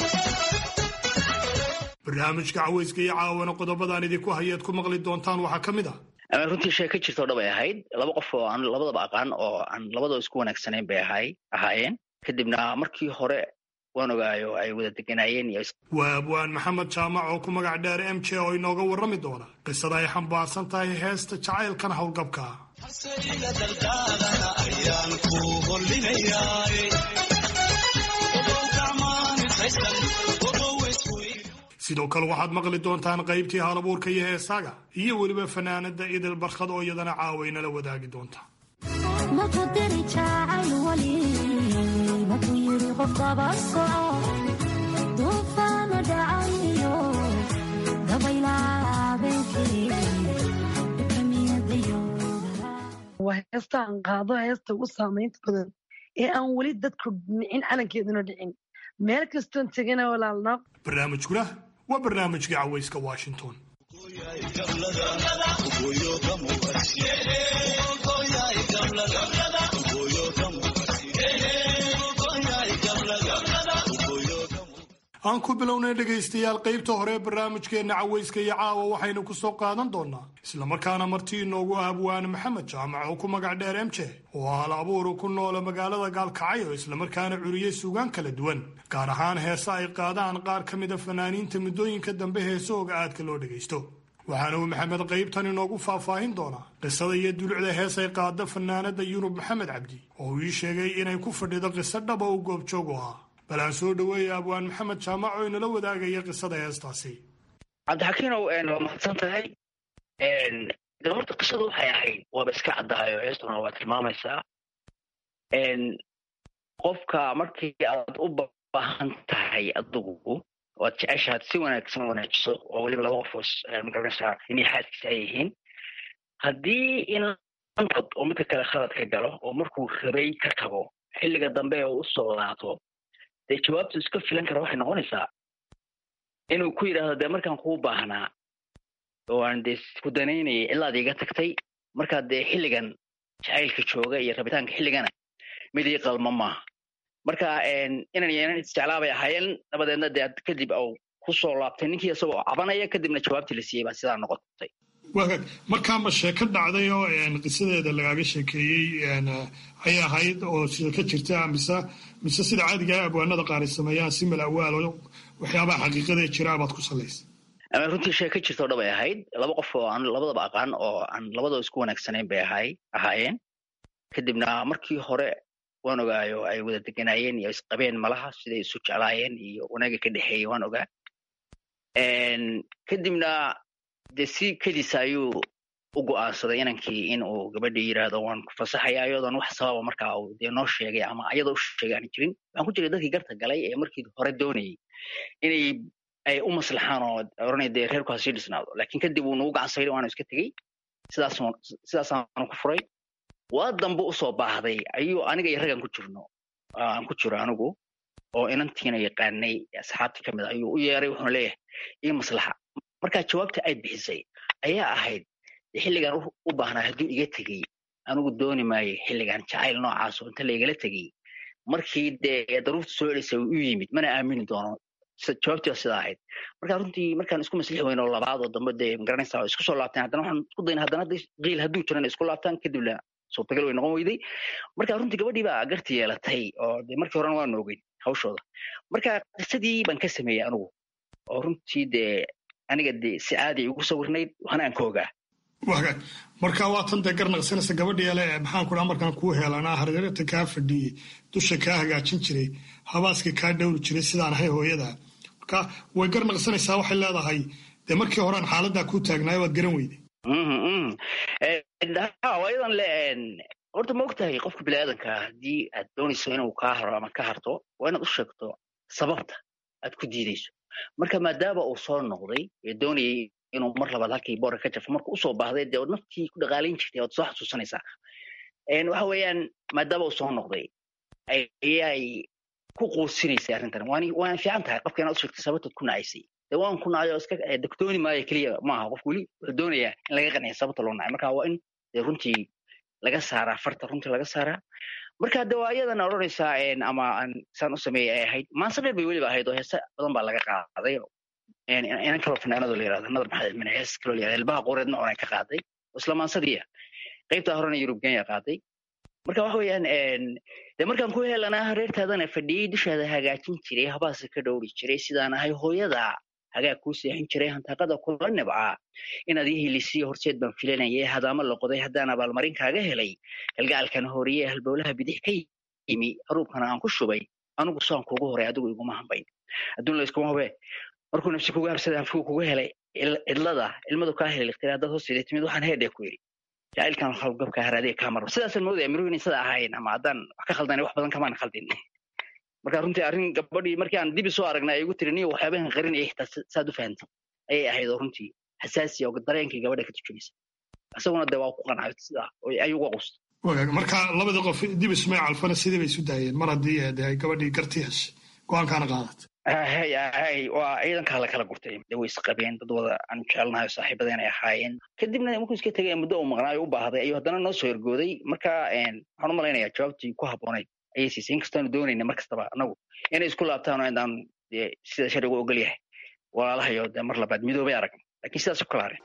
barnaamijka caweyska iyo caawana qodobadaan idinku hayaad ku maqli doontaan waxaa ka mid ah runtii sheeko jirtoo dhab ay ahayd laba qof oo aan labadaba aqaan oo aan labadaba isku wanaagsanayn bay ahay ahaayeen kadibna markii hore waan ogaayo ay wada deganaayeen waa abwaan maxamed jaamac oo ku magac dheer m j oo inooga warrami doona qisada ay xambaarsan tahay heesta jacaylkan howlgabka sidoo kale waxaad maqli doontaan qaybtii halabuurka iyo heesaaga iyo weliba fanaanada idil barkhad oo iyadana caawaynala wadaagi doonta waa heesta aan qaado heesta ugu saamaynta badan ee aan weli dadku nicin calankeeduna dhicin meel kastoon tegana walaalna barnaamijkuna waa barnaamijkii caweyska washington aan ku bilownay dhegaystayaal qaybta hore ee barnaamijkeenna cawayska iyo caawa waxaynu ku soo qaadan doonaa islamarkaana martii inoogu abwaane maxamed jaamac oo ku magac dheer emje oo hal abuuru ku noola magaalada gaalkacyo islamarkaana curiyey suugaan kala duwan gaar ahaan heese ay qaadaan qaar ka mida fanaaniinta muddooyinka dambe heesahooga aadka loo dhegaysto waxaana uu maxamed qaybtan inoogu faahfaahin doonaa qisada iyo dulucda heesay qaada fanaanada yurub maxamed cabdi oo uu ii sheegay inay ku fadhido qiso dhaba uu goobjoog u ahaa bal aan soo dhaweeya abwaan maxamed jaamac oo inala wadaagaya qisada heestaasi cabdixakiinow waa mahadsan tahay de horta qisadu waxay ahayd waaba iska caddaayo heestuna waa tilmaamaysaa qofka markii aad u baahan tahay adigu waad jeceshaad si wanaagsan wanaajiso oo weliba laba qofoos magaranaysaa inay xaaskiisa ay yihiin haddii inantod oo midka kale khalad ka galo oo markuu rabay ka tago xilliga dambe oo u soo laato dee jawaabtu iska filan kara waxay noqonaysaa inuu ku yidhaahdo dee markaan kuu baahnaa oo aan dee ku danaynayay cilaad iga tagtay markaa dee xilligan jacaylka jooga iyo rabitaanka xilligana mid ii qalma maaha marka inan iyo inan isjeclaabay ahaayeen dabadeedna dee kadib au ku soo laabtay ninkii isagoo cabanaya kadibna jawaabtii la siiyey baa sidaa noqotay waagaag markaanba sheeko dhacday oo qisadeeda lagaaga sheekeeyey ayay ahayd oo sida ka jirta mise mise sida caadiga abwaanada qaar ay sameeyaan si mal awaal waxyaabaha xaqiiqadee jiraa baad ku salaysa runtii sheeko jirtoo dhabay ahayd laba qof oo aan labadaba aqaan oo aan labadaba isku wanaagsanayn bay ahay ahaayeen kadibna markii hore waan ogaayo ay wada deganaayeen iyo isqabeen malaha siday isu jeclaayeen iyo wanaaga ka dhexeeyey waan ogaa kadibna dee si kediisa ayuu u go'aansaday inankii in uu gabadhii yidhaahdo waan ku fasaxaya ayadoon wax sababa markaa uu dee noo sheegay ama ayadoo u sheegay aan jirin waxaan ku jiray dadkii garta galay ee markii hore doonayay inay ay u maslaxaan oo oranay dee reerku ha sii dhisnaado laakiin kadib uu nagu gacan sayday waanu iska tegey sidaas sidaasaanu ku furay waa dambe usoo baahday ayuu aniga iyo raggan ku jirno aan ku jiro anigu oo inantiina yaqaanay asxaabtii ka mid a ayuu u yeeray wuxuuna leeyahay ii maslaxa markaa jawaabta ay bixisay ayaa ahayd xilligan u baahnaa hadduu iga tegey anigu dooni maayo xilligan jacayl noocaas oo inta laigala tegey markii dee daruurta soo celisay u yimid mana aamini doono jawaabtii waa sidaa ahayd marka runtii markaan isku maslixi weyno oo labaad oo dambe dee magaranaysaa isku soo laabteen haddana waxaan isku dayna haddana qiil hadduu jiran isku laabtaan kadibna suurtagal way noqon weyday marka runtii gabadhii baa garti yeelatay oo dee markii horena waanu ogeyn hawshooda marka qisadii baan ka sameeyey anigu oo runtii dee aniga dee si caadi igu sawirnayd waxna aan ka ogaa wagaag marka waa tan dee garnaqsanaysa gabadhii ale maxaan ku dhaha markaan kuu heelanaa hareerta kaa fadhiyey dusha kaa hagaajin jiray habaaska kaa dhowri jiray sidaan ahay hooyada marka way garnaqsanaysaa waxay leedahay dee markii horean xaaladdaa kuu taagnaay waad garan weyday ayadan le horta ma ogtahay qofka biniaadanka haddii aad doonayso inuu kaa haro ama ka harto waa inaad u sheegto sababta aad ku diidayso marka maadaama uu soo noqday ee doonayay inuu mar labaad halkii boorka ka jafo marka usoo baahday dee od naftii ku dhaqaalayn jirtay oad soo xasuusanaysaa waxa weeyaan maadaama uu soo noqday ayay ku quusinaysay arrintan waana fiican tahay qofka inaad u sheegtay sababtaad ku nacaysay dee waan ku nacay oo iska dogtooni maayo keliya maaha qof weli wuxuu doonayaa in laga qanciya sababta loo nacay marka waa in dee runtii laga saaraa farta runtii laga saaraa marka de waa iyadana odhanaysaa ama aan saan u sameeyey ay ahayd maanse dheer bay weliba ahayd oo heese badan baa laga qaaday inan kaloo fanaanado la yirahdo nadar maxamed min hees kaloo la yirahdo ilbaha qoreedna oonay ka qaaday isla maansadii qaybta horena yurub kenya qaaday marka waxa weeyaan de markaan ku helanaa reertaadana fadhiyey dushaada hagaajin jiray habaasa ka dhowri jiray sidaan ahay hooyada hagaag kuu seexin jiray hantaaqada kula nibcaa inaad ii helisiyo horseed baan filanayay hadaama la qoday haddaan abaalmarin kaaga helay galgacalkana horiye halbowlaha bidix ka yimi haruubkana aan ku shubay anigu saan kugu horay adigu iguma hambayn adduun la iskuma hube markuu nafsi kugu habsada hanfigu kugu helay cidlada ilmadu kaa helay liqtira haddaad hoos ila timid waxaan heedhe ku yidhi jacaylkan hawlgabka haraadiga kaa maro sidaasaan moodaya miruhu inay sida ahayn ama haddaan wax ka khaldanay wax badan kamaan khaldin marka runtii arrin gabadhii markii aan dibi soo aragnay ay igu tiri niyo waxyaabahan qarinaya xitaa saad u fahantay ayay ahayd oo runtii xasaasiya oo dareenkii gabadha ka turjumaysa isaguna dee waa ku qancay sidaa ay uga qusta wagaag marka labadii qof dib ismay calfana sidii bay isu daayeen mar haddii de ay gabadhii garti heshay go-aankaana qaadatay hay hay waa ciidankaa la kala gurtay de way isqabeen dad wada aan jecelnahay saaxiibadeen ay ahaayeen kadibna markuu iska tegay muddo uu maqnaayo u baahday ayuu haddana noo soo ergooday marka waxaan u malaynayaa jawaabtii ku habboonayd ayay siisay inkastoonu doonayna mar kastaba anagu inay isku laabtaan oo inaan dee sida sharcigu ogol yahay walaalahayo dee mar labaad midoobay aragna lakiin sidaas u kala harin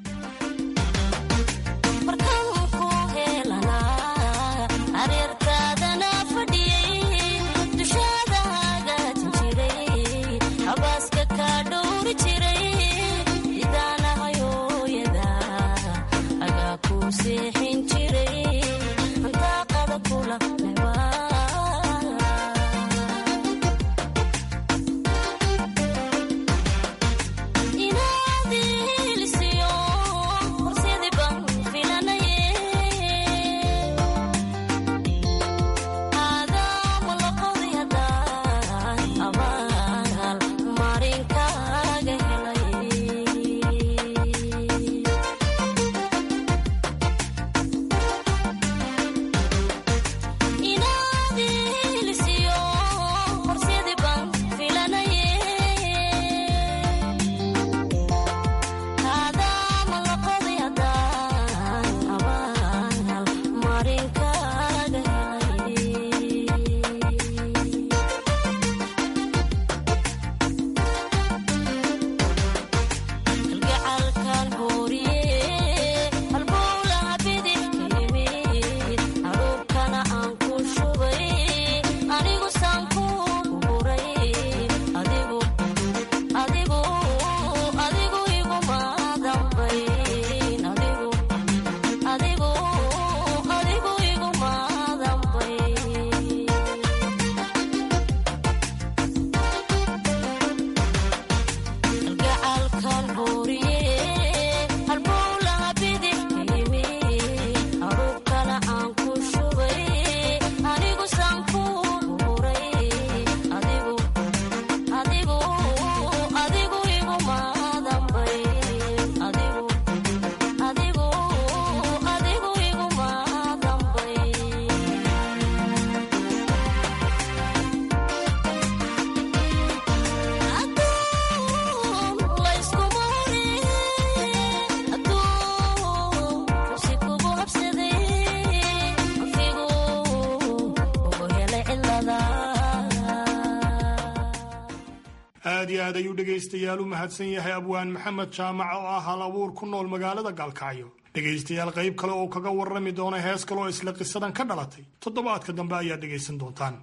aad iyo aad ayuu dhegaystayaal u mahadsan yahay abwaan maxamed jaamac oo ah hal abuur ku nool magaalada gaalkacyo dhegaystayaal qayb kale oo kaga warrami doona hees kale oo isla qisadan ka dhalatay toddobaadka dambe ayaad dhegaysan doontaan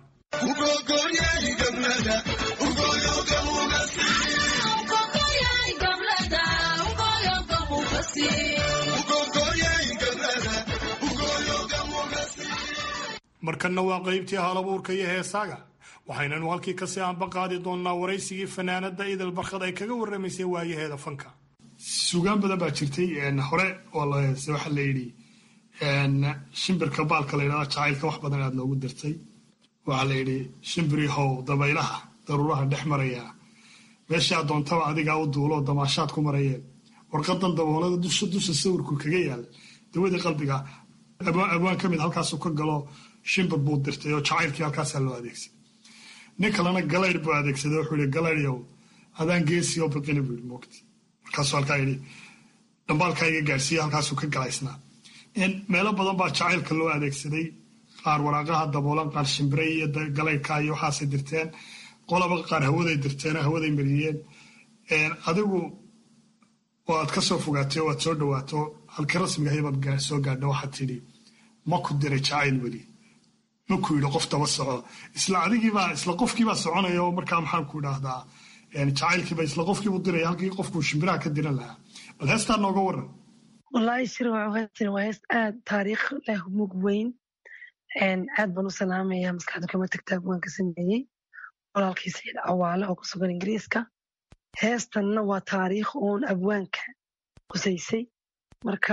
markanna waa qaybtii halabuurka iyo heesaaga waxaynanu halkii kasii aanba qaadi doonnaa waraysigii fanaanada idil barkhad ay kaga warramaysay waayaheeda fanka sugaan badan baa jirtay hore waxaa la yidhi shimbirka baalka la ydhahda jacaylka wax badan aad loogu dirtay waxaa la yidhi shimbiri how dabaylaha daruuraha dhex maraya meeshaa doontaba adigaa u duuloo damaashaad ku marayeen warqadan daboolada dusha dusha sawirku kaga yaal dawadii qalbiga abwaan ka mid halkaasuu ka galo shimbir buu dirtay oo jacaylkii halkaasaa loo adeegsay nin kalena galayr buu adeegsaday wuxuu yihi galayryow adaan geesi oo biqini buu yidhi moogti markaasuu halkaa yidhi dhambaalkaa iga gaadhsiiya halkaasuu ka galaysnaa meelo badan baa jacaylka loo adeegsaday qaar waraaqaha daboolan qaar shimbiray iyo galaydhka iyo waxaasay dirteen qolaba qaar hawaday dirteen hawaday mariyeen adigu waad ka soo fogaatay waad soo dhawaato halkii rasmiga hayabaad soo gaadha waxaad tidhi ma ku diray jacayl weli maku yidhi qof daba soco isla adigiibaa isla qofkiibaa soconaya oo markaa maxaan ku idhaahdaa jacaylkiiba isla qofkiibu diraya halkii qofkuu shimbiraha ka diran lahaa bal heestaa nooga waran wallaahi sir heestan waa hees aad taariikh leh mug weyn aad baan u salaamaya maskaxda kama tagta abwaan ka sameeyey walaalkii sayid cawaale oo ku sugan ingiriiska heestanna waa taariikh uun abwaanka qusaysay marka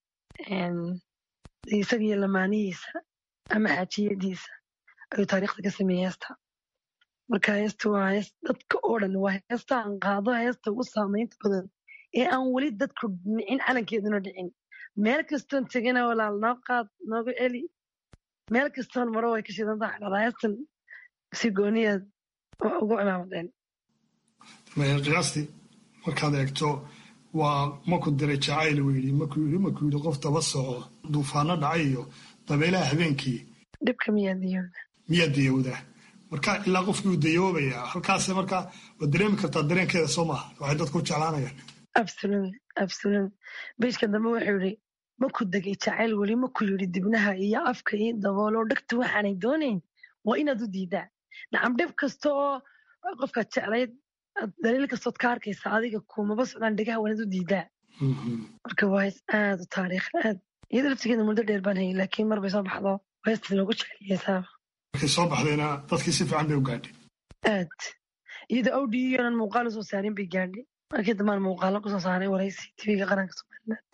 isagiyo lamaanihiisa ama xaajiyadiisa ayuu taariikhda ka sameeyey heesta marka heesta waa hees dadka oo dhan waa heesta aan qaado heesta ugu saamaynta badan ee aan weli dadku nicin calankeeduna dhicin meel kastoon tegana walaal noo qaad nooga celi meel kastoon maro way ka shidan tahay dhadaa heestan si gooniyaad ugu cimaamadeen qiyaastii markaad eegto waa maku diray jacayl weydi maku yidhi maku yidhi qof daba soco duufaano dhacay iyo dabeelaha habeenkii dhibka miyaa diyowda miyaa diyowda marka ilaa qofkii uu dayoobaya halkaas marka waad dareemi kartaa dareenkeeda soo maaha waxay dadku u jeclaanayaan absolutely absolutely beyjka dambe wuxuu yidhi maku degay jacayl weli maku yidhi dibnaha iyo afka ii daboolo dhegta waxaanay doonayn waa inaad u diidaa nacam dhib kasta oo qofkaad jeclayd daliil kastood ka arkaysa adiga kumaba socdaan dhegaha waa inaad u diidaa marka waa hees aad u taariikh aad iyada laftigeeda muddo dheer baan hayay laakiin mar bay soo baxdo heestas loogu jeceliyeysaaba markay soo baxdayna dadkii si fiican bay u gaadhay aad iyada awdhiyonan muuqaal usoo saarin bay gaadhay markii dambaan muuqaalo kusoo saaray waraysi tv-ga qaranka somaliland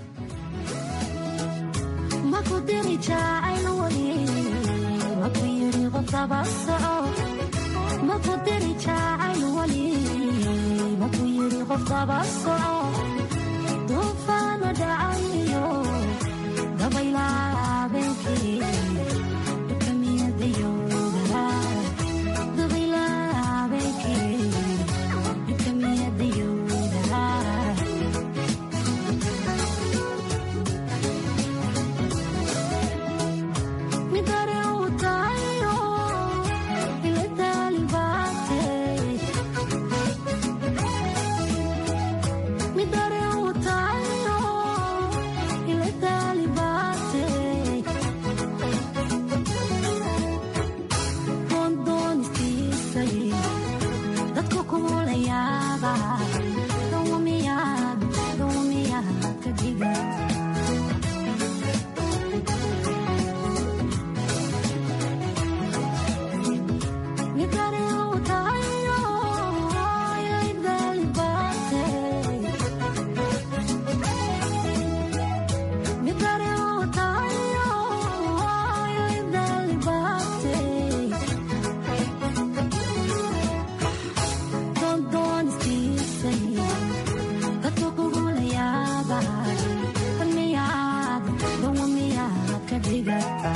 maku diri jacayl weli maku yiri qof daba soco maku diri jacayl weli maku yiri qof daba soco duufaano dhacayo dabaylaa habeenkii kamiyadayoogala dabaylaa habeenkii kamiyadayoogala midare uu tahayo ila daalibaate midare uu tahayo ila daalibaate doondoonistiisay dadku kumulayaaba dawamiyaad dawamiyaad ka dhiga midare uu tahayo ila daalibaate midare uu tahayo ila daalibaate doondoonistiisay dadku kugulayaaba damiyaad dawamiyaad ka dhigata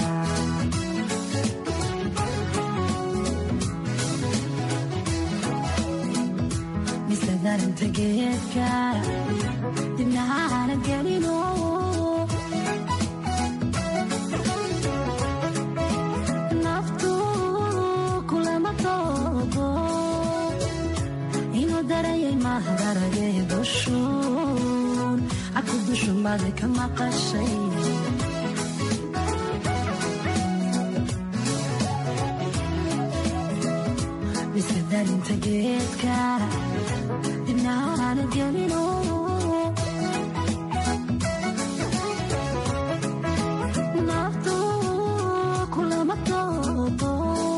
mise daranta geedka dibnahaana gelino naftu kulama toogo inuu darayay mahadaragee dushuun aku dushumbaada ka maqashay mise darinta geedka dibnahaana gelino naftu kulama toogo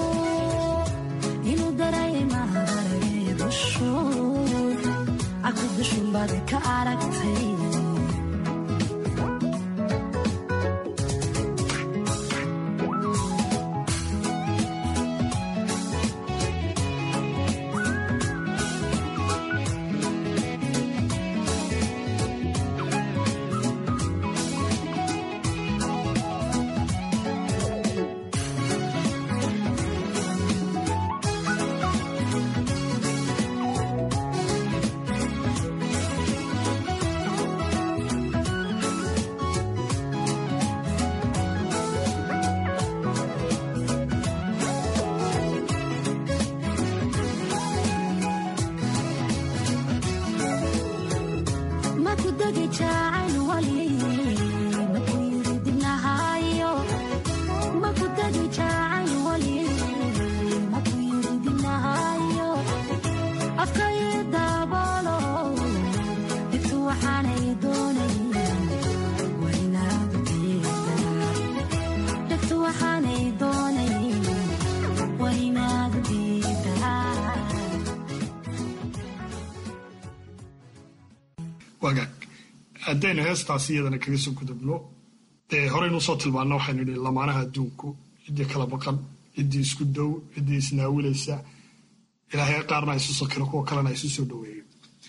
inuu darayay mahadaragee dushuun aku dushumbaada ka aragtay maku degi jacayl wali maku yiri dibnahayo maku degi jacayl wali maku yiri dibnahayo afkayi daabolo dhigtu waxaanay doonay waa inaad diidaa dhigtu waxaanay doonay waa inaad diidaa wagaag haddaynu heestaasi iyadana kaga soo gudubno dee horeynu usoo tilmaano waxaynu idhi lamaanaha adduunku ciddii kala baqan ciddii isku dow ciddii isnaawilaysa ilaahay qaarna isu sokiro kuwa kalena isu soo dhaweeyo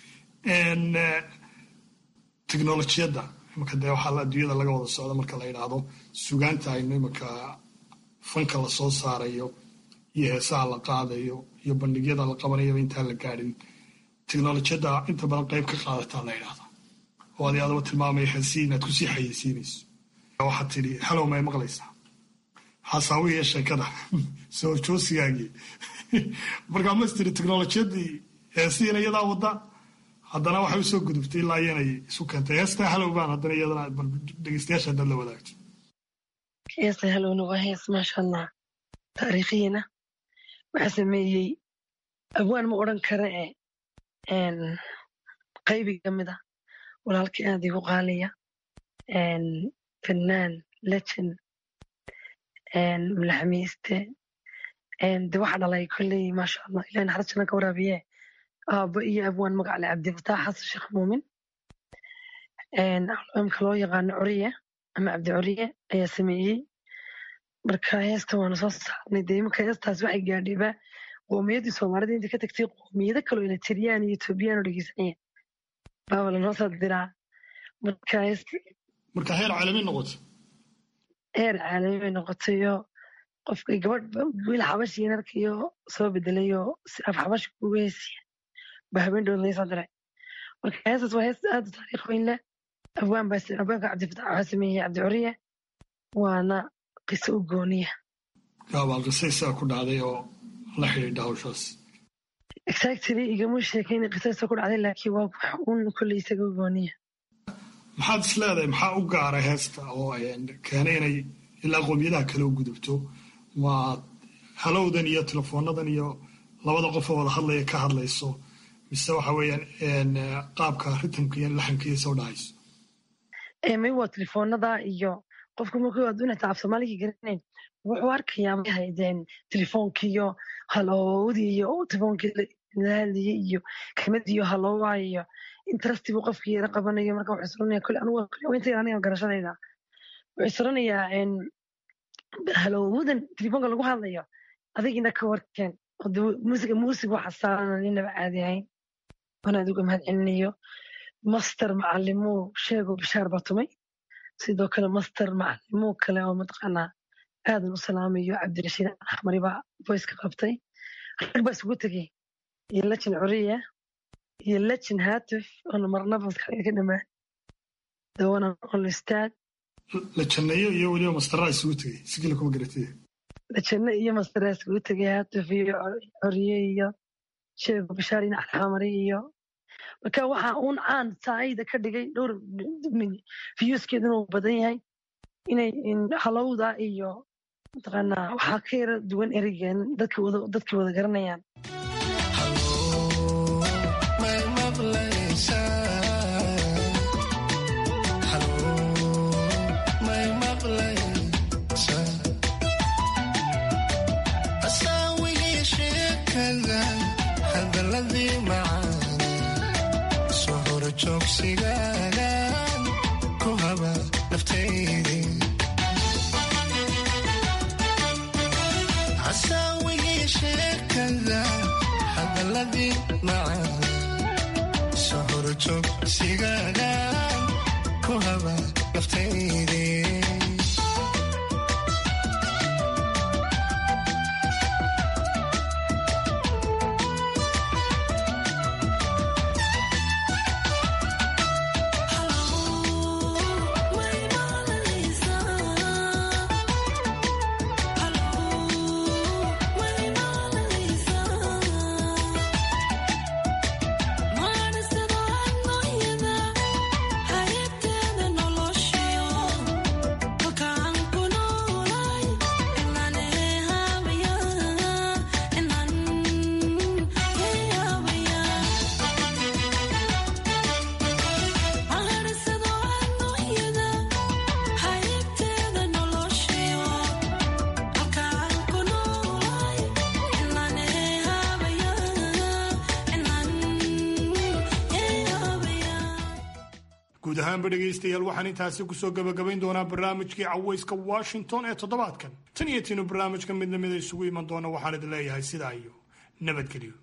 teknolojiyadda imika dee waxaa adduunyada laga wada socda marka la yidhaahdo sugaanta aynu imika fanka la soo saarayo iyo heesaha la qaadayo iyo bandhigyada la qabanayaba intaan la gaadhin teknolojiyadda inta badan qayb ka qaadataa la yidhahda oo adi adaba tilmaamaya heesii inaad kusii xayeysiinayso waxaad tidhi halow may maqlaysaa xasaawihiiyo sheekada soo joosigaagii markaa mastiri technolojiyadii heesiina iyadaa wada haddana waxay usoo gudubtay ilaa iyanay isu keentay heestaa halowbaan haddana iyadana bal dhegeystayaasha haddaad la wadaagto heesta halowna waa hees maasha allah taariikhiina waxaa sameeyey abwaan ma odhan kara e qaybi ka mid a walaalkii aad igu qaaliya fannaan lejen mulaxamiiste de waxa dhalay kolley maasha allah ilahi naxariis janna ka waraabiye aabbo iyo abwaan magacle cabdifataax xasan sheekh muumin albaamka loo yaqaano coriye ama cabdi coriye ayaa sameeyey marka heesta waanu soo saarnay dee iminka heestaas waxay gaadhayba qowmiyaddii soomaalida inta ka tagtay qowmiyado kaloo eletriyaan iyo etoobiyaan oo dhegeysanaya baaba lanoo soo diraa marka heesta marka heer caalami noqoto heer caalami bay noqotayo qofka gabadh wiil xabashi narkayo soo bedelayoo si af xabashi kugu heesiya ba habeen dhow laga soo diray marka heestaas waa hees aad u taariikh weyn leh abwaan baa abwaanka cabdifatax waxaa sameeyey cabdi coriye waana qiso u gooniya gaabal qisaysaa ku dhacday oo la xidhiidha hawshaas exactly igama sheekayn qisaysa ku dhacday laakiin waa wax uun kolley isaga u gooniya maxaad is leedahay maxaa u gaaray heesta oo keenay inay ilaa qowmiyadaha kale u gudubto waa halowdan iyo telefoonadan iyo labada qofoo wada hadlaya ka hadlayso mise waxa weeyaan qaabka ritamka iyo laxanka iyo soo dhahayso may waa telefoonada iyo qofka markuu adduuna af soomaaliga garanayn wuxuu arkayaa may haydeen telefoonkiiyo halowdii iyo telefoonkii la hadlayay iyo kelmadii iyo halowaa iyo interesti buu qofkii yara qabanayo marka wuxuu isranaya kole anugu inta aniga garashadayda wuxuu isranayaa halowdan telefoonka lagu hadlayo adigina ka warkeen musiga muusig waxa saaran inaba caadi ahayn waan adigu mahad celinayo master macalimuu sheego bishaar baa tumay sidoo kale master macalimuu kale oo mataqaanaa aadan u salaamayo cabdirashiid axmari baa voiceka qabtay rag baa isugu tegey iyo lejin curiya iyo lejin haatuf oona marnaba maskaxdayda ka dhamaan dawana ol istaag lajanneeyo iyo weliba mastaraa isugu tegey sigila kuma garatay lajanne iyo mastaraa isugu tegey haatuf iyo coriye iyo sheego bishaar ina alxamari iyo marka waxa uun caan saayida ka dhigay dhowr fiyuskeedu inuu badan yahay inay halowda iyo mataqaanaa waxaa ka yara duwan ereygan dadkii wada garanayaan guud ahaanba dhegaystayaal waxaan intaasi kusoo gabagabayn doonaa barnaamijkii cawayska washington ee toddobaadkan tan iyo tiinu barnaamijka mid lamida isugu iman doona waxaan idin leeyahay sidaa iyo nabadgelyo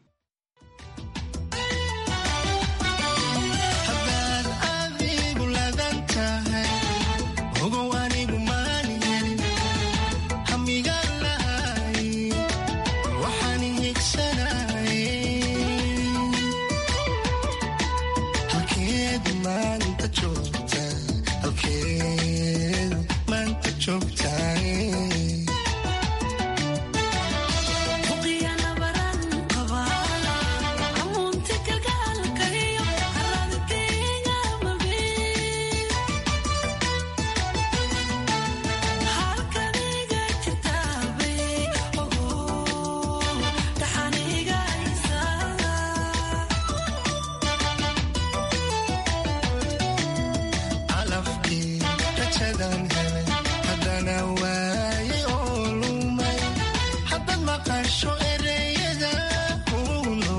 maqasho ereyada kuno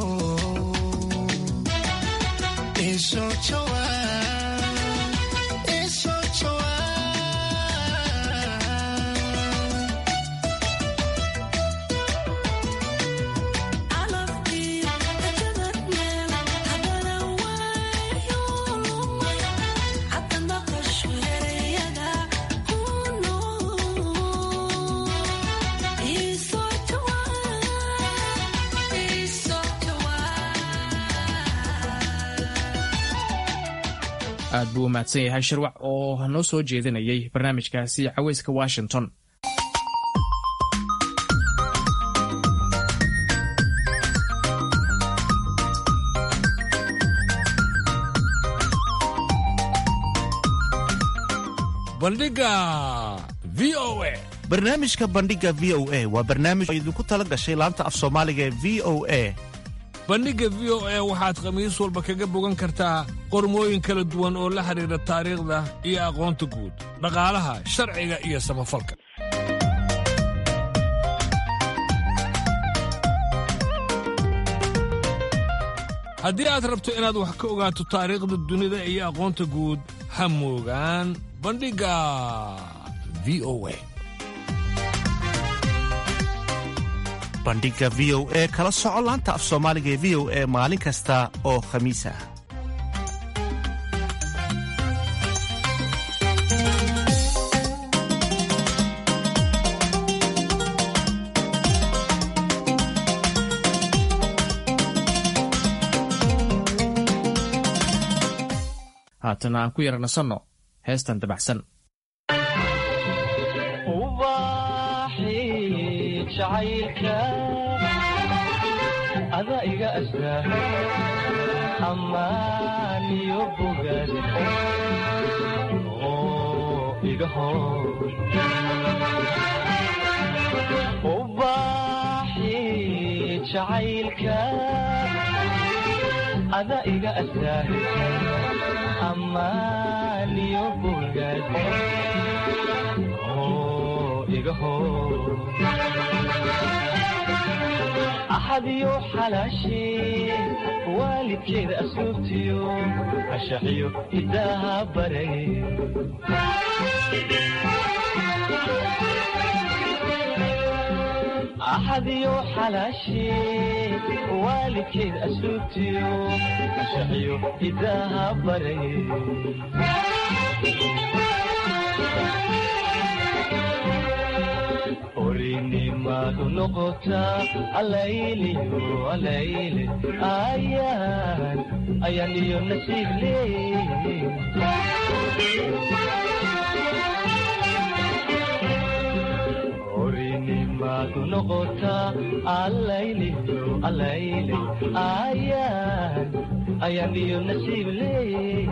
isoo jawaab isoo jawaab aad buu u mahadsan yahay shirwac oo noo soo jeedinayay barnaamijkaasi caweyska washington bandhiga v o a barnaamijka bandhiga v o a waa barnaamij oo idinku tala gashay laanta af soomaaliga ee v o a bandhigga v o a waxaad khamiis walba kaga bogan kartaa qormooyin kala duwan oo la xidhiidha taariikhda iyo aqoonta guud dhaqaalaha sharciga iyo samafalka haddii aad rabto inaad wax ka ogaato taariikhda dunida iyo aqoonta guud ha moogaan bandhigga v o a bandhiga v o e kala soco laanta af soomaaliga ee v o e maalin kasta oo khamiis ah haatana aan ku yara nasanno heestan dabacsan ada iga astaa ammaan iyo bogaad oo iga hor ubaaxi jacaylka ada iga astaa ammaan iyo bogaad oo iga hor axadiyo xalaashee waalidkeeda asluubtiyo ashaxiyo hidaaha baray axadiyo xalaashee waalidkeeda asluubtiyo ashaxiyo hidaaha baray orinimadu noqotaa alayliyo alayle ayaan ayaan iyo nasiib leey orinimadu noqotaa alayliyo alayle ayaan ayaan iyo nasiib leey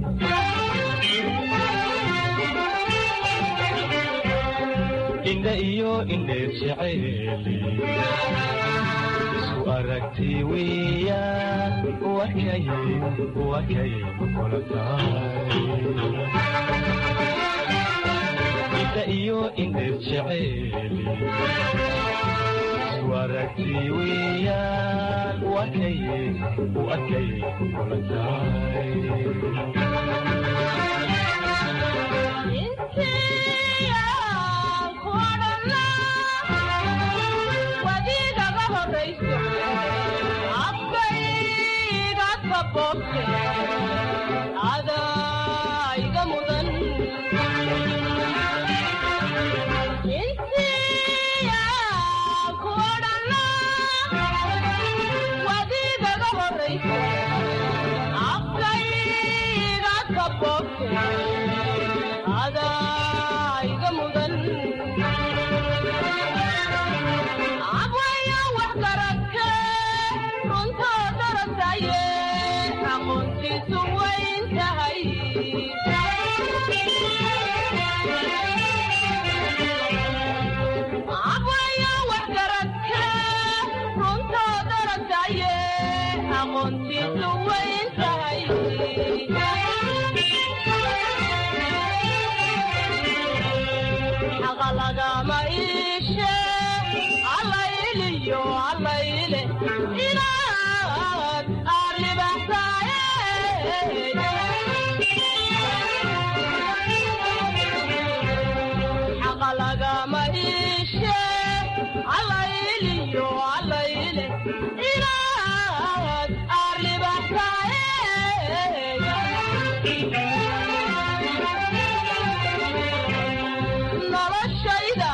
indha iyo indheer jeceeli isku aragti weeyaan wakay wakay kula tahay indha iyo indheer jeceeli isku aragti weeyaan wakay wakay kula tahay adaiga mudan insiya kuodhana wadigaga horaysa afkayga kabobke adaiga mudan abwaya wax garagke allayliyo allayle inaad aalibaxsaaye xaqa lagama iishe allayliyo allayle inaad aalibaxsaaye noloshayda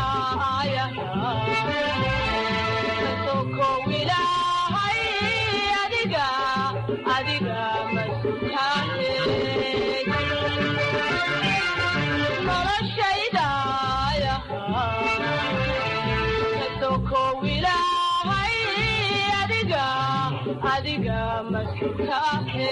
ayasokow ilaahay adiga adiga masutaane noloshayda kasokow ilaahay adiga adiga masutaane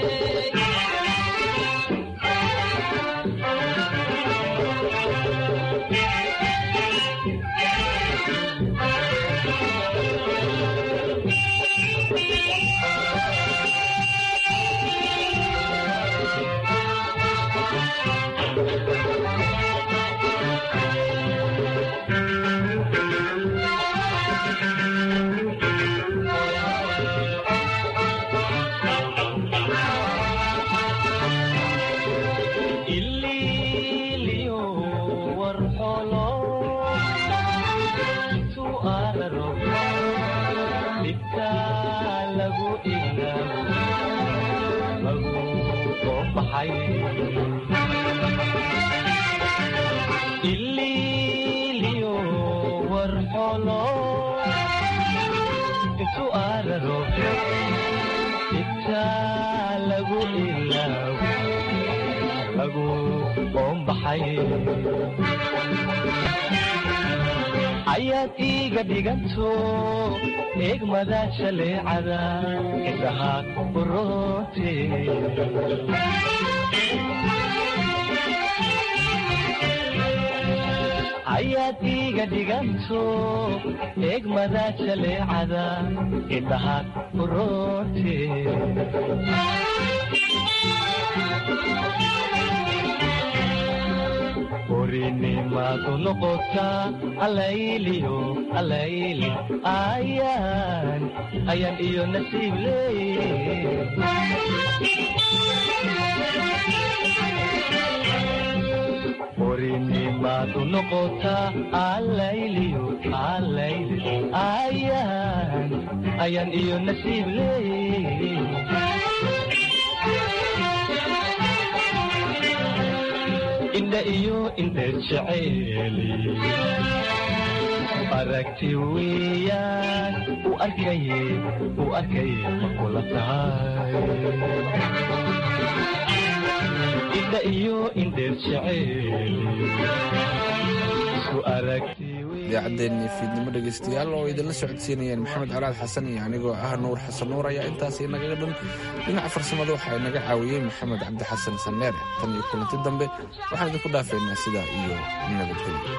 ililiyo warxolo su'aalaro dhibka lagu ilaawo lagu soo baxay ililiyo warxolo su'aalaro dhibka lagu ilaawo lagu qoombaxay ayaad iiga dhiganto eegmada shaleecada indhaha uroote ayaad iiga dhiganto eegmada shaleecada indhaha uroote orinimaadu noqotaa allayliyo allayli ayaan ayaan iyo nasiib leey orinimaadu noqotaa allayliyo allayli ayaan ayaan iyo nasiib leey indha iyo indheer jeceeli aragti weeyaan u arkaye u arkaye ma kula tahay indha iyo indheer jeceeli isku aragti idaacaddeenni fiidnimo dhegaystayaal oo idinla socodsiinayeen maxamed colaad xasan iyo anigoo ah nuur xasan nuur ayaa intaas inagaga dhan dhinaca farsamada waxaa inaga caawiyey maxamed cabdi xasan sanneere tan iyo kulanti dambe waxaan idinku dhaafaynaa sidaa iyo nabadgelyo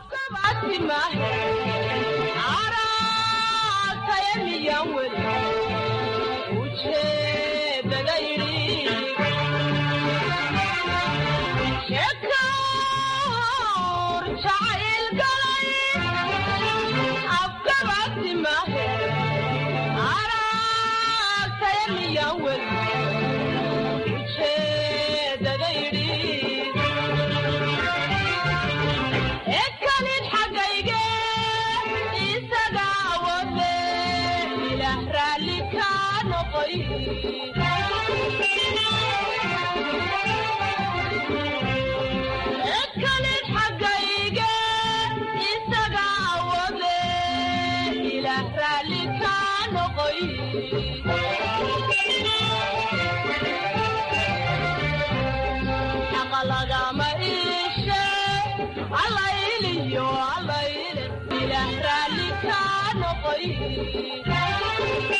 ekalid xagayge isaga wade ilah raalli ka noqoy ekalid xagayge isaga wade ilah raalli ka noqoy xaqa lagama iishe allayliyo allayle ilah raalli ka noqoy